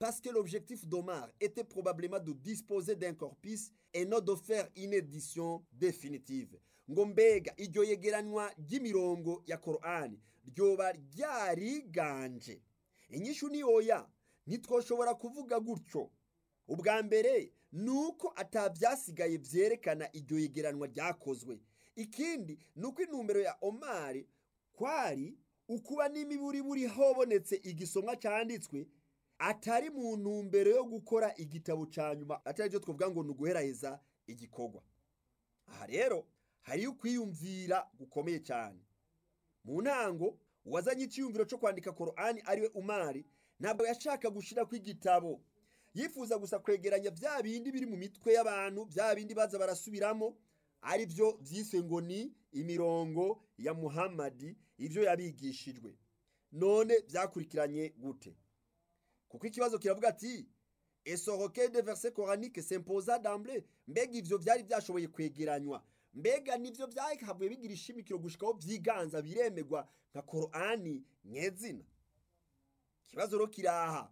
parce que l'objectif d'Omar était probablement de disposer d'un corpus et non de faire une édition définitive ngo mbega iryo yegeranywa ry'imirongo ya korani ryoba ryariganje inyishu ni oya ntitwoshobora kuvuga gutyo ubwa mbere ni uko atabyasigaye byerekana iryo yegeranwa ryakozwe ikindi ni uko intumbero ya omari kwari ukuba n'imiburiburi hobonetse igisomwa cyanditswe atari mu ntumbero yo gukora igitabo cya nyuma atari byo twavuga ngo ni uguheraheza igikorwa aha rero hariyo ukwiyumvira gukomeye cyane mu ntango uwazanye icyiyumviro cyo kwandika korani ariwe umari ntabwo yashaka gushyira ku igitabo yifuza gusa kwegeranya bya bindi biri mu mitwe y'abantu bya bindi baza barasubiramo ari byo byiswe ngo ni imirongo ya muhammadi ibyo yabigishijwe none byakurikiranye gute kuko ikibazo kiravuga ati esoroke de verse coranique s'imposa d'emblée mbega ivyo byari byashoboye kwegeranywa mbega nivyo byahavuye bigira ishimikiro gushikaho vyiganza biremegwa nka korani nyezina ikibazo rero kiraha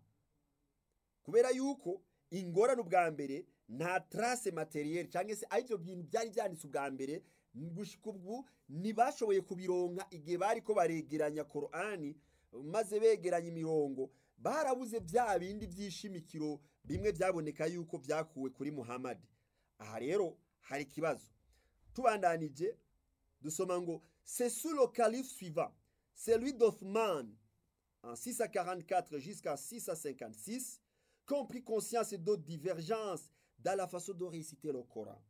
kubera yuko ingorane ubwa mbere nta trace materiel cyangwa se arivyo bintu byari byanditse ubwa mbere gushika ubu ntibashoboye kubironka igihe bariko baregeranya korani maze begeranya imirongo barabuze bya bindi by'ishimikiro bimwe byaboneka yuko byakuwe kuri muhammadi aha rero hari ikibazo tubandanije dusoma ngo c'est sous le calife suivant celui d'Othman en 644 jusqu'à 656 qu'ont pris conscience d'autres divergences dans la façon de réciter le Coran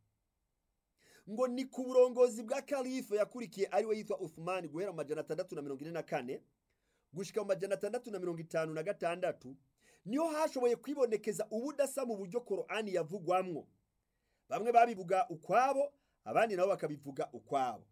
ngo ni ku burongozi bwa kalife yakurikiye ariwe yitwa Uthman guhera mu majana atandatu na mirongo ine na kane gushika mu majana atandatu na mirongo itanu na gatandatu niho hashoboye kwibonekeza ubudasa mu buryo korani yavugwamwo bamwe babivuga ukwabo abandi nabo bakabivuga ukwabo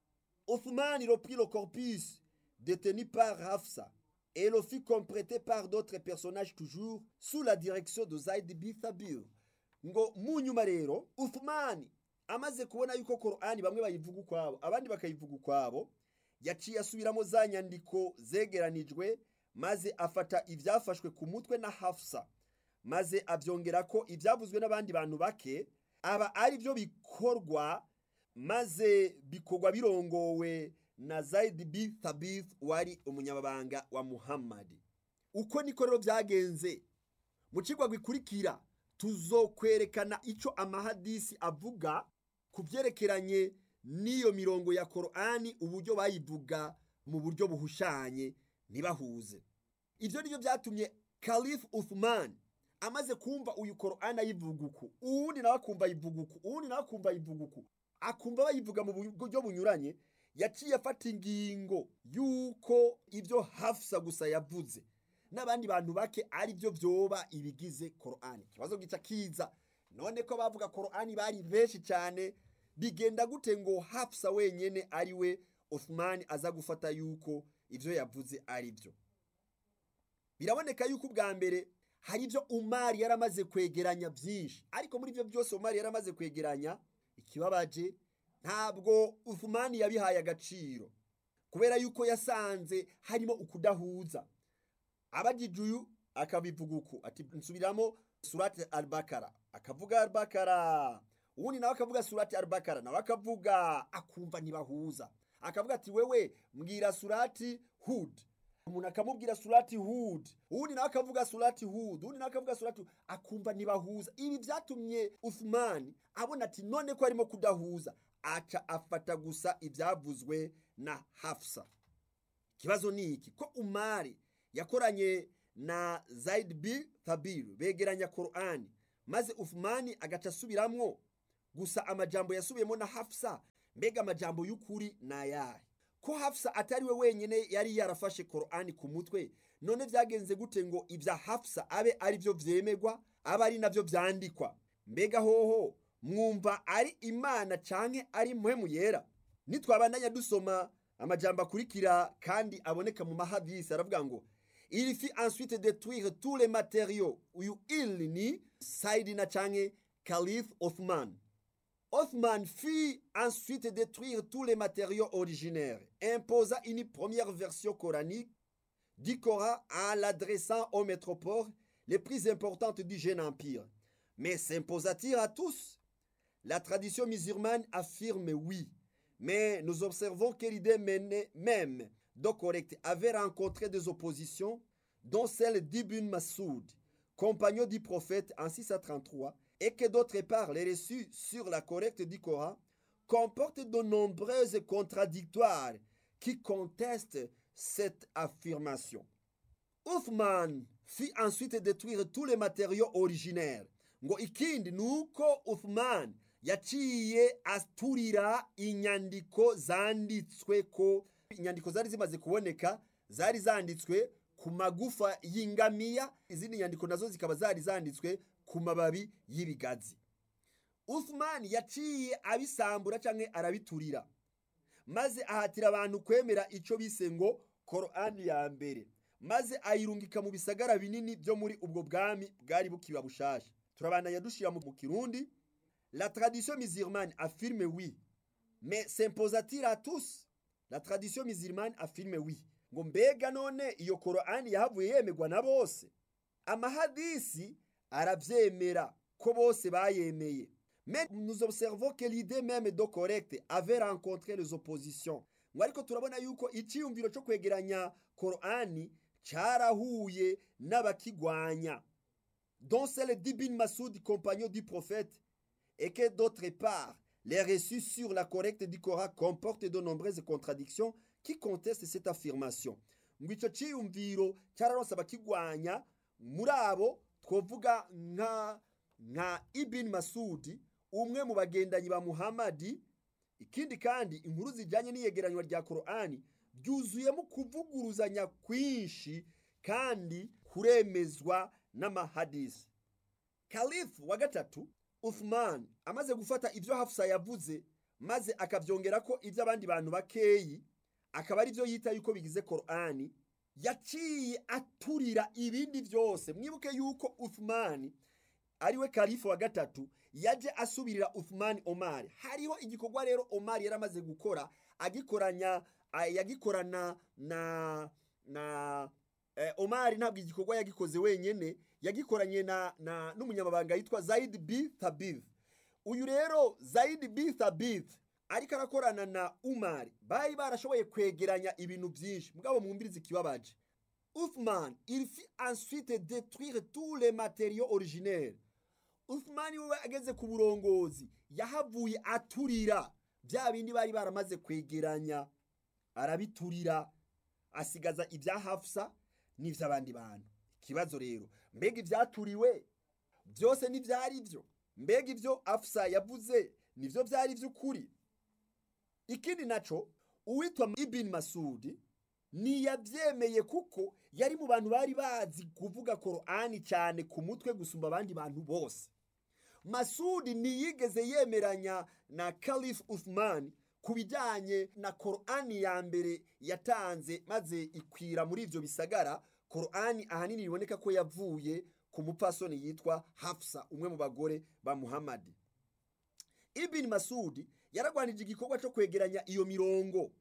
Othman reprit le corpus détenu par Hafsa et le fit compléter par d'autres personnages toujours sous la direction de Zaid bin Thabir ngo mu nyuma rero Uthman amaze kubona yuko korani bamwe bayivuga ukwabo abandi bakayivuga ukwabo yaciye asubiramo za nyandiko zegeranijwe maze afata ibyafashwe ku mutwe na hafsa maze abyongera ko ibyavuzwe n'abandi bantu bake aba ari byo bikorwa maze bikorwa birongowe na zayidi bi thabith wari umunyamabanga wa muhammadi uko niko rero byagenze mu kigo gikurikira tuzokwerekana icyo amahadisi avuga ku byerekeranye n'iyo mirongo ya korani uburyo bayivuga mu buryo buhushanye ntibahuze ibyo nibyo byatumye kalifu Uthman amaze kumva uyu korani ayivuga uku uwundi nawe akumva ayivuga uku uwundi nawe akumva ayivuga uku akumva bayivuga mu buryo bunyuranye yaciye afata ingingo y'uko ibyo hafsa gusa yavuze n'abandi bantu bake ari byo byoba ibigize korani ikibazo gica kiza none ko bavuga korani bari benshi cyane bigenda gute ngo hafsa wenyine ari we Uthman aza gufata yuko ibyo yavuze ari byo biraboneka yuko ubwa mbere hari ibyo umari yaramaze kwegeranya byinshi ariko muri ibyo byose umari yaramaze kwegeranya ikibabaje ntabwo Uthman yabihaye agaciro kubera yuko yasanze harimo ukudahuza abagije uyu akabivuga uku ati nsubiramo surati albakara akavuga albakara ubundi nawe akavuga surati albakara nawe akavuga akumva ntibahuza akavuga ati wewe mbwira surati hud umuntu akamubwira surati hud ubundi nawe akavuga surati hud ubundi nawe akavuga surati akumva ntibahuza ibi byatumye Uthman abona ati none ko arimo kudahuza aca afata gusa ibyavuzwe na hafsa ikibazo ni iki ko umari yakoranye na Zaid bin Thabir begeranya Qur'ani maze Uthman agaca asubiramwo gusa amajambo yasubiyemo na Hafsa mbega amajambo y'ukuri nayahe ko Hafsa atari we wenyine yari yarafashe Qur'ani ku mutwe none byagenze gute ngo ibya Hafsa abe ari byo vyemegwa abe ari navyo vyandikwa mbega hoho mwumva ari imana canke ari mpwemu yera nitwabandanya dusoma amajambo akurikira kandi aboneka mu mahadisi aravuga ngo il fit ensuite détruire tous les matériaux uyu il ni Saidina canke Caliph Othman Othman fit ensuite détruire tous les matériaux originaires imposa une première version coranique du Coran en l'adressant aux métropoles les plus importantes du jeune empire. Mais s'imposa-t-il à tous La tradition musulmane affirme oui, mais nous observons que l'idée même de correct avait rencontré des oppositions, dont celle d'Ibn Masoud, compagnon du prophète en 633, et que d'autre part les reçus sur la correcte du Coran comportent de nombreuses contradictoires qui contestent cette affirmation. Uthman fit ensuite détruire tous les matériaux originaires ngo ikindi ni uko Uthman yaciye aturira inyandiko zanditswe ko inyandiko zari zimaze kuboneka zari zanditswe ku magufa y'ingamiya izindi nyandiko nazo zikaba zari zanditswe ku mababi y'ibigazi Uthman yaciye abisambura cyangwa arabiturira maze ahatira abantu kwemera icyo bise ngo korani ya mbere maze ayirungika mu bisagara binini byo muri ubwo bwami bwari bukiba bushasha turabandanya dushyira mu kirundi la tradition musulmane affirme oui mais s'imposa-t-il à tous la tradition musulmane affirme oui ngo mbega none iyo korani yahavuye yemerwa na bose amahadisi arabyemera ko bose bayemeye mais nous observons que l'idée même de correcte avait rencontré les oppositions ngo ariko turabona yuko icyiyumviro cyo kwegeranya korani cyarahuye n'abakigwanya dont celle d'Ibn Masoud compagnon du prophète et que d'autre part les reçus sur la correcte du Coran comportent de nombreuses contradictions qui contestent cette affirmation ngo icyo cyiyumviro cyararonse abakigwanya muri abo twavuga nka nka Ibn Masudi umwe mu bagendanyi ba Muhammadi ikindi kandi inkuru zijyanye n'iyegeranywa rya Korani byuzuyemo kuvuguruzanya kwinshi kandi kuremezwa n'amahadisi kalifu wa gatatu Uthman amaze gufata ibyo Hafsa yavuze maze akabyongera ko ibyo abandi bantu bakeyi akaba ari byo yita yuko bigize Korani yaciye aturira ibindi byose mwibuke yuko Uthman ariwe kalifu wa gatatu yaje asubirira Uthman Omar hariho igikorwa rero Omar yari amaze gukora agikoranya yagikorana na na eh, Omar ntabwo igikorwa yagikoze wenyene yagikoranye na, na n'umunyamabanga yitwa Zaid B Thabith uyu rero Zaid B Thabith ariko arakorana na Umar bari barashoboye kwegeranya ibintu byinshi mugabo mwumvirize ikibabaje Uthman il fit ensuite détruire tous les matériaux originaires Uthman we ageze ku burongozi yahavuye aturira bya bindi bari baramaze kwegeranya arabiturira asigaza ibya Hafsa n'iby'abandi bantu ikibazo rero mbega ibyaturiwe byose n'ibyari byo mbega ibyo Hafsa yavuze nibyo byari by'ukuri ikindi naco uwitwa Ibn Masudi ntiyabyemeye kuko yari mu bantu bari bazi kuvuga korani cyane ku mutwe gusumba abandi bantu bose masudi ntiyigeze yemeranya na Caliph Uthman ku bijyanye na korani ya mbere yatanze maze ikwira muri ibyo bisagara korani ahanini biboneka ko yavuye ku mupfasoni yitwa Hafsa umwe mu bagore ba Muhammad Ibn Masudi yaragwanije igikorwa cyo kwegeranya iyo mirongo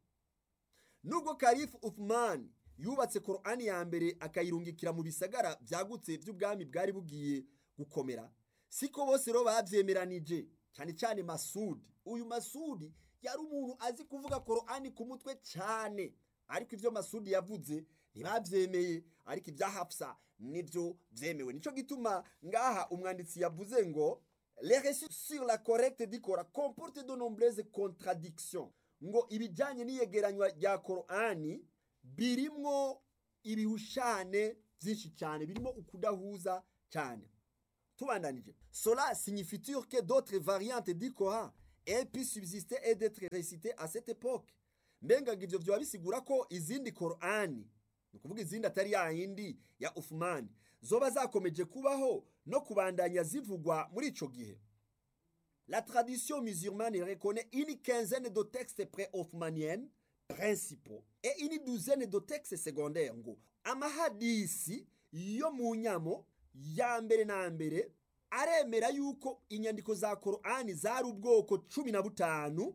nubwo Caliph Uthman yubatse korani ya mbere akayirungikira mu bisagara byagutse by'ubwami bwari bugiye gukomera siko bose rero babyemeranije cyane cyane Masudi uyu Masudi yari umuntu azi kuvuga korani ku mutwe cyane ariko ibyo Masudi yavuze ntibabyemeye ariko ibya Hafsa nibyo byemewe nicyo gituma ngaha umwanditsi yavuze ngo les récits sur la correcte du Coran comportent de nombreuses contradictions ngo ibijyanye n'iyegeranywa rya korani birimwo ibihushane byinshi cyane birimo ukudahuza cyane tubandanije cela signifie que d'autres variantes du Coran aient pu subsister et d'être récitées à cette époque mbenga ibyo byaba bisigura ko izindi korani ni ukuvuga izindi atari ya yindi ya Uthman zoba zakomeje kubaho no kubandanya zivugwa muri ico gihe La tradition musulmane reconnaît une quinzaine de textes pré-othmaniens principaux et une douzaine de textes secondaires ngo amahadisi yo mu nyamo ya mbere na mbere aremera yuko inyandiko za korani zari ubwoko cumi na butanu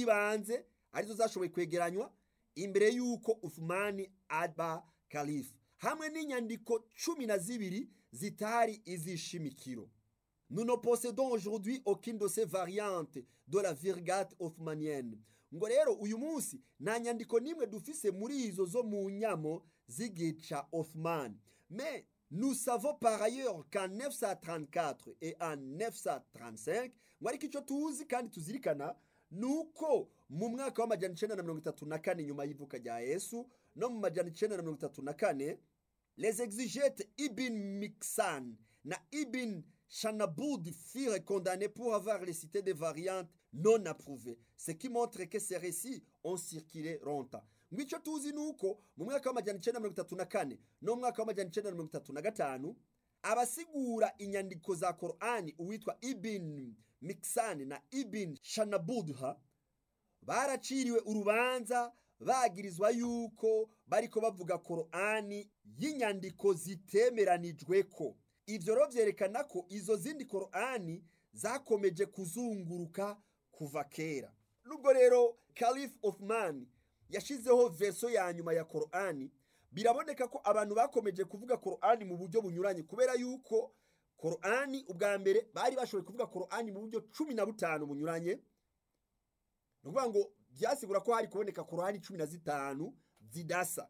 bw'ibanze arizo zashoboye kwegeranywa imbere y'uko Uthmani aba kalifu hamwe n'inyandiko cumi na zibiri zitari iz'ishimikiro nous ne possédons aujourd'hui aucune de ces variantes de la Vulgate Othmanienne ngo rero uyu munsi nta nyandiko n'imwe dufise muri izo zo mu nyamo z'igihe ca Othman mais nous savons par ailleurs qu'en 934 et en 935 ngo ariko icyo tuzi kandi tuzirikana nuko mu mwaka w'amajana icenda na mirongo itatu na kane nyuma y'ivuka rya yesu no mu majana icenda na mirongo itatu na kane les exégètes ibn mixan na ibn Chanabud furent condamnés pour avoir récité des variantes non approuvées, ce qui montre que ces récits ont circulé longtemps. ngo icyo tuzi ni uko mu mwaka w'amajyana icyenda mirongo itatu na kane no mu mwaka w'amajyana icyenda mirongo itatu na gatanu abasigura inyandiko za korani uwitwa ibin mikisani na ibin shanabudha baraciriwe urubanza bagirizwa yuko bariko bavuga korani y'inyandiko zitemeranijwe ko ivyo rero vyerekana ko izo zindi korani zakomeje kuzunguruka kuva kera nubwo rero Caliph Othman yashizeho verso ya nyuma ya korani biraboneka ko abantu bakomeje kuvuga korani mu buryo bunyuranye kubera yuko korani ubwa mbere bari bashoboye kuvuga korani mu buryo cumi na butanu bunyuranye ni ukuvuga ngo byasigura ko hari kuboneka korani cumi na zitanu zidasa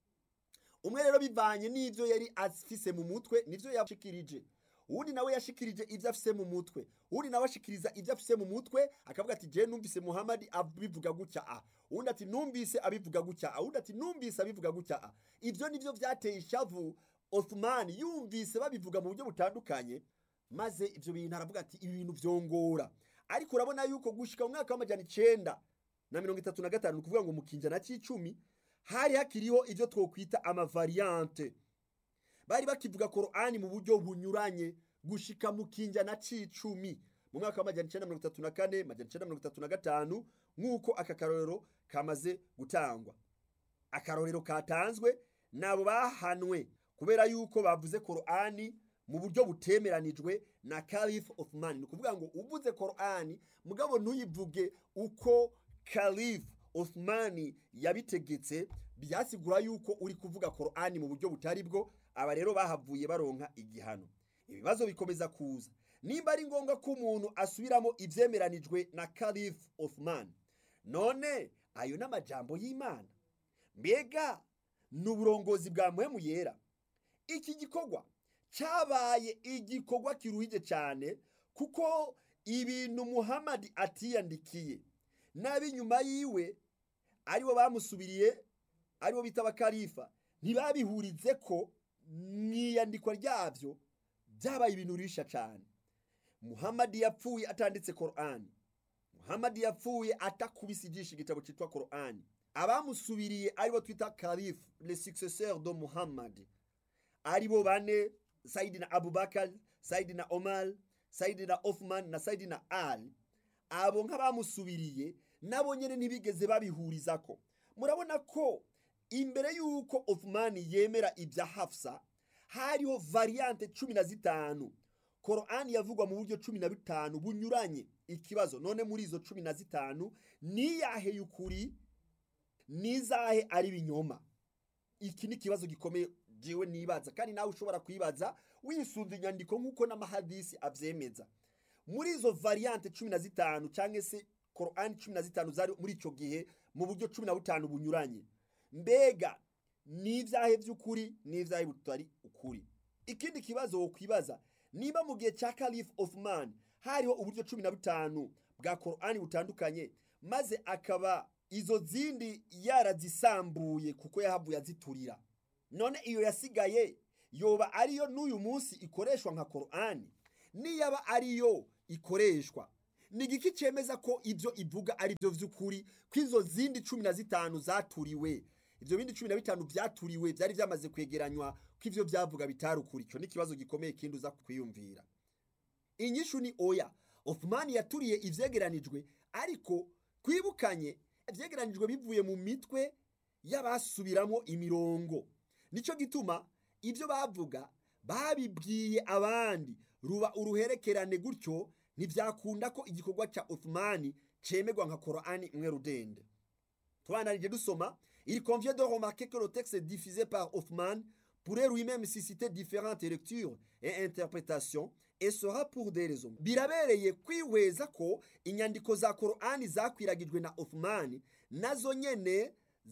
umwe rero bivanye n'ibyo yari afise mu mutwe nivyo yashikirije uwundi nawe yashikirije ibyo afise mu mutwe uwundi nawe ashikiriza ibyo afise mu mutwe akavuga ati je numvise muhamadi abivuga gutya a uwundi ati numvise abivuga gutya a uwundi ati numvise abivuga gutya a ivyo nivyo vyateye ishavu Othman yumvise babivuga mu buryo butandukanye maze ivyo bintu aravuga ati ibi bintu vyongora ariko urabona yuko gushika mu mwaka w'amajana icenda na mirongo itatu na gatanu ni ukuvuga ngo mu kinjana c'icumi hari hakiriho ivyo twokwita amavariante bari bakivuga korani mu buryo bunyuranye gushika mu kinjana c'icumi mu mwaka w'amajana icenda mirongo itatu na kane majana icenda mirongo itatu na gatanu nk'uko aka karorero kamaze gutangwa akarorero katanzwe nabo bahanwe kubera yuko bavuze korani mu buryo butemeranijwe na Caliph Othman ni ukuvuga ngo uvuze korani mugabo ntuyivuge uko Caliph Othman yabitegetse byasigura yuko uri kuvuga korani mu buryo butari bwo aba rero bahavuye baronka igihano ibibazo bikomeza kuza nimba ari ngombwa ko umuntu asubiramo ivyemeranijwe na Caliph Othman none ayo n'amajambo y'Imana mbega ni uburongozi bwa muhemu yera iki gikorwa cyabaye igikorwa kiruhije cyane kuko ibintu muhamadi atiyandikiye n'ab'inyuma yiwe aribo bamusubiriye aribo bita abakarifa ntibabihurize ko mu iyandikwa ryabyo byabaye ibintu risha cyane muhamadi yapfuye atanditse korani muhamadi yapfuye atakubise ijisho igitabo cyitwa korani abamusubiriye aribo twita karifu le successeur de muhammad aribo bane sayidina abubakar sayidina omar sayidina othman na sayidina ali abo nk'abamusubiriye nabo nyine ntibigeze babihurizako murabona ko imbere y'uko othman yemera ibya hafsa hariho variante cumi na zitanu korani yavugwa mu buryo cumi na bitanu bunyuranye ikibazo none muri izo cumi na zitanu niyahe y'ukuri nizahe ari binyoma iki ni ikibazo gikomeye jewe nibaza kandi nawe ushobora kwibaza wisunze inyandiko nk'uko n'amahadisi avyemeza muri izo variante cumi na zitanu cyangwa se korani cumi na zitanu zari muri icyo gihe mu buryo cumi na butanu bunyuranye mbega n'ivyahe vy'ukuri n'ivyahe butari ukuri ikindi kibazo wokwibaza niba mu gihe cya Caliph Othman hariho uburyo cumi na butanu bwa korani butandukanye maze akaba izo zindi yarazisambuye kuko yahavuye aziturira none iyo yasigaye yoba ariyo n'uyu munsi ikoreshwa nka korani niyaba ariyo ikoreshwa ni igiki cyemeza ko ibyo ivuga ari byo by'ukuri ko izo zindi cumi na zitanu zaturiwe ibyo bindi cumi na bitanu byaturiwe byari byamaze kwegeranywa ko ibyo byavuga bitari ukuri icyo ni ikibazo gikomeye kindi uza kwiyumvira inyishu ni oya Othman yaturiye ivyegeranijwe ariko twibukanye ivyegeranijwe bivuye mu mitwe y'abasubiramo imirongo nico gituma ibyo bavuga babibwiye abandi ruba uruherekerane gutyo ntibyakunda ko igikorwa cya Othman cemegwa nka Korani imwe rudende tubanarije dusoma il convient de remarquer que le texte diffusé par Othman pourrait lui-même susciter différentes lectures et interprétations et sera pour des raisons birabereye kwihweza ko inyandiko za korani zakwiragijwe na othmani nazo nyene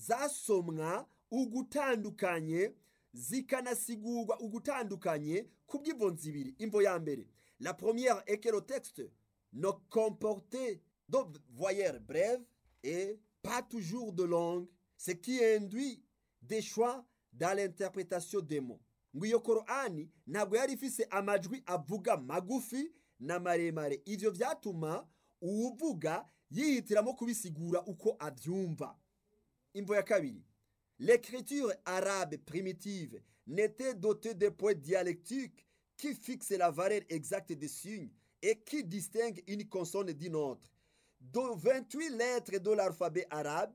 zasomwa ugutandukanye zikanasigurwa ugutandukanye ku bw'imvo zibiri imvo ya mbere la première est que le texte ne comportait de voyelles brèves et pas toujours de langue ce qui induit des choix dans l'interprétation des mots ngo iyo korani ntabwo yari ifise amajwi avuga magufi na maremare ivyo vyatuma uwuvuga yihitiramo kubisigura uko avyumva imvo ya kabiri l'écriture arabe primitive n'était dotée de points dialectiques qui fixent la valeur exacte des signes et qui distinguent une consonne d'une autre de 28 lettres de l'alphabet arabe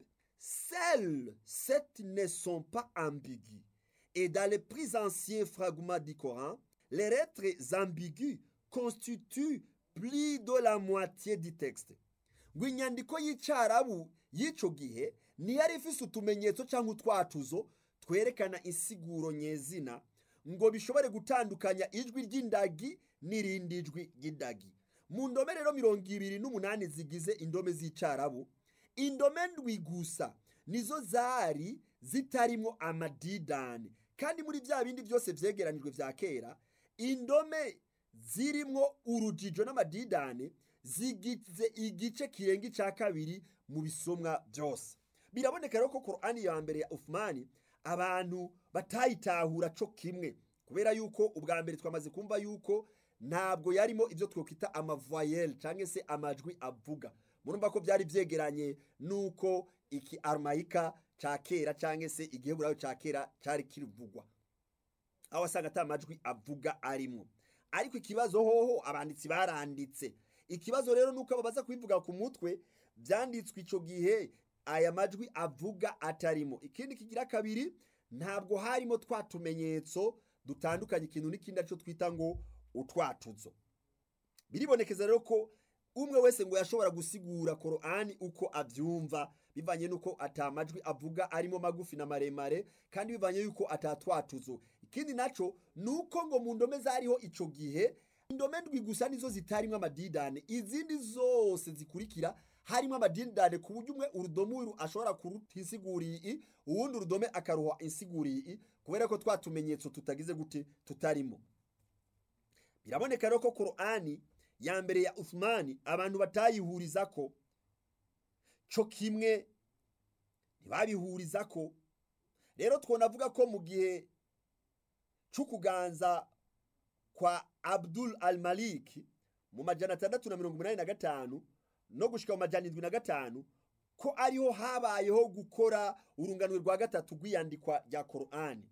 seules sept ne sont pas ambiguës et dans les plus anciens fragments du Coran, les lettres ambiguës constituent plus de la moitié du texte. ngo inyandiko y'icarabu y'ico gihe ntiyari ifise utumenyetso cyangwa utwatuzo twerekana insiguro nyezina ngo bishobore gutandukanya ijwi ry'indagi n'irindi jwi ry'indagi mu ndome rero mirongo ibiri n'umunani zigize indome z'icarabu indome ndwi gusa nizo zari zitarimwo amadidani kandi muri bya bindi byose vyegeranijwe vya kera indome zirimwo urujijo n'amadidane zigize igice kirenga ica kabiri mu bisomwa byose biraboneka rero ko korani ya mbere ya ufumani abantu batayitahura co kimwe kubera yuko ubwa mbere twamaze kumva yuko ntabwo yarimo ibyo twokwita amavoyelle cyangwa se amajwi avuga murumva ko byari byegeranye n'uko iki arumayika cya kera cyangwa se igiheburayo cya kera cyari kirivugwa aho wasanga ata majwi avuga arimo ariko ikibazo hoho abanditsi baranditse ikibazo rero nuko babaza kubivuga ku mutwe byanditswe icyo gihe aya majwi avuga atarimo ikindi kigira kabiri ntabwo harimo twa tumenyetso dutandukanye ikintu n'ikindi aricyo twita ngo utwatuzo biribonekeza rero ko umwe wese ngo yashobora gusigura korani uko abyumva bivanye n'uko atamajwi avuga arimo magufi na maremare kandi bivanye y'uko atatwatuzo ikindi naco ni uko ngo mu ndome zariho ico gihe indome ndwi gusa nizo zitarimo amadidane izindi zose zikurikira harimo amadidane ku buryo umwe urudome uru ashobora kuruta insiguriye i uwundi urudome akaruha insiguriye i kubera ko twa tumenyetso tutagize gute tutarimo biraboneka rero ko korani ya mbere ya Uthmani abantu batayihuriza ko co kimwe ntibabihuriza ko rero twonavuga ko mu gihe c'ukuganza kwa Abdul al-Malik mu majana atandatu na mirongo umunani na gatanu no gushika mu majana indwi na gatanu ko ariho habayeho gukora urunganwe rwa gatatu rw'iyandikwa rya korani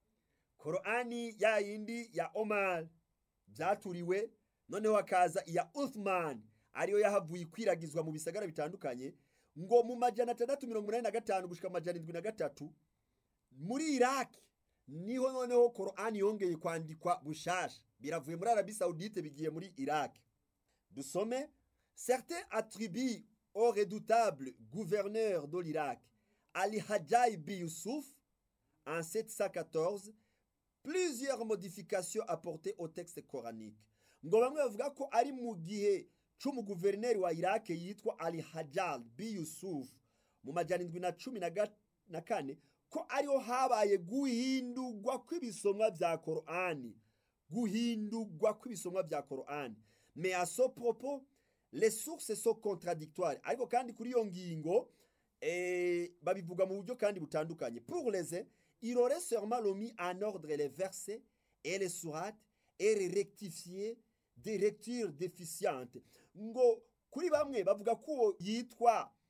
korani ya yindi ya omar byaturiwe noneho hakaza iya uthman ariyo yahavuye ikwiragizwa mu bisagara bitandukanye ngo mu majana atandatu mirongo inani na gatanu gushika mu majana indwi na gatatu muri iraki niho noneho korani yongeye kwandikwa bushasha biravuye muri arabi saudite bigiye muri iraki dusome certains attribuent au redoutable gouverneur de l'Irak, Ali Hajjaj bin Youssouf, en 714, plusieurs modifications apportées au texte coranique. ngo bamwe bavuga ko ari mu gihe c'umuguverineri wa Iraq yitwa Ali Hajjaj bin Yusuf mu majana indwi na cumi na kane ko ariho habaye guhindurwa kw'ibisomwa vya Korani guhindurwa kw'ibisomwa vya Korani mais à ce propos les sources sont contradictoires ariko kandi kuri iyo ngingo eh, babivuga mu buryo kandi butandukanye pour les uns il aurait sûrement remis en ordre les versets et les sourates et les rectifier des lectures déficientes ngo kuri bamwe bavuga ko yitwa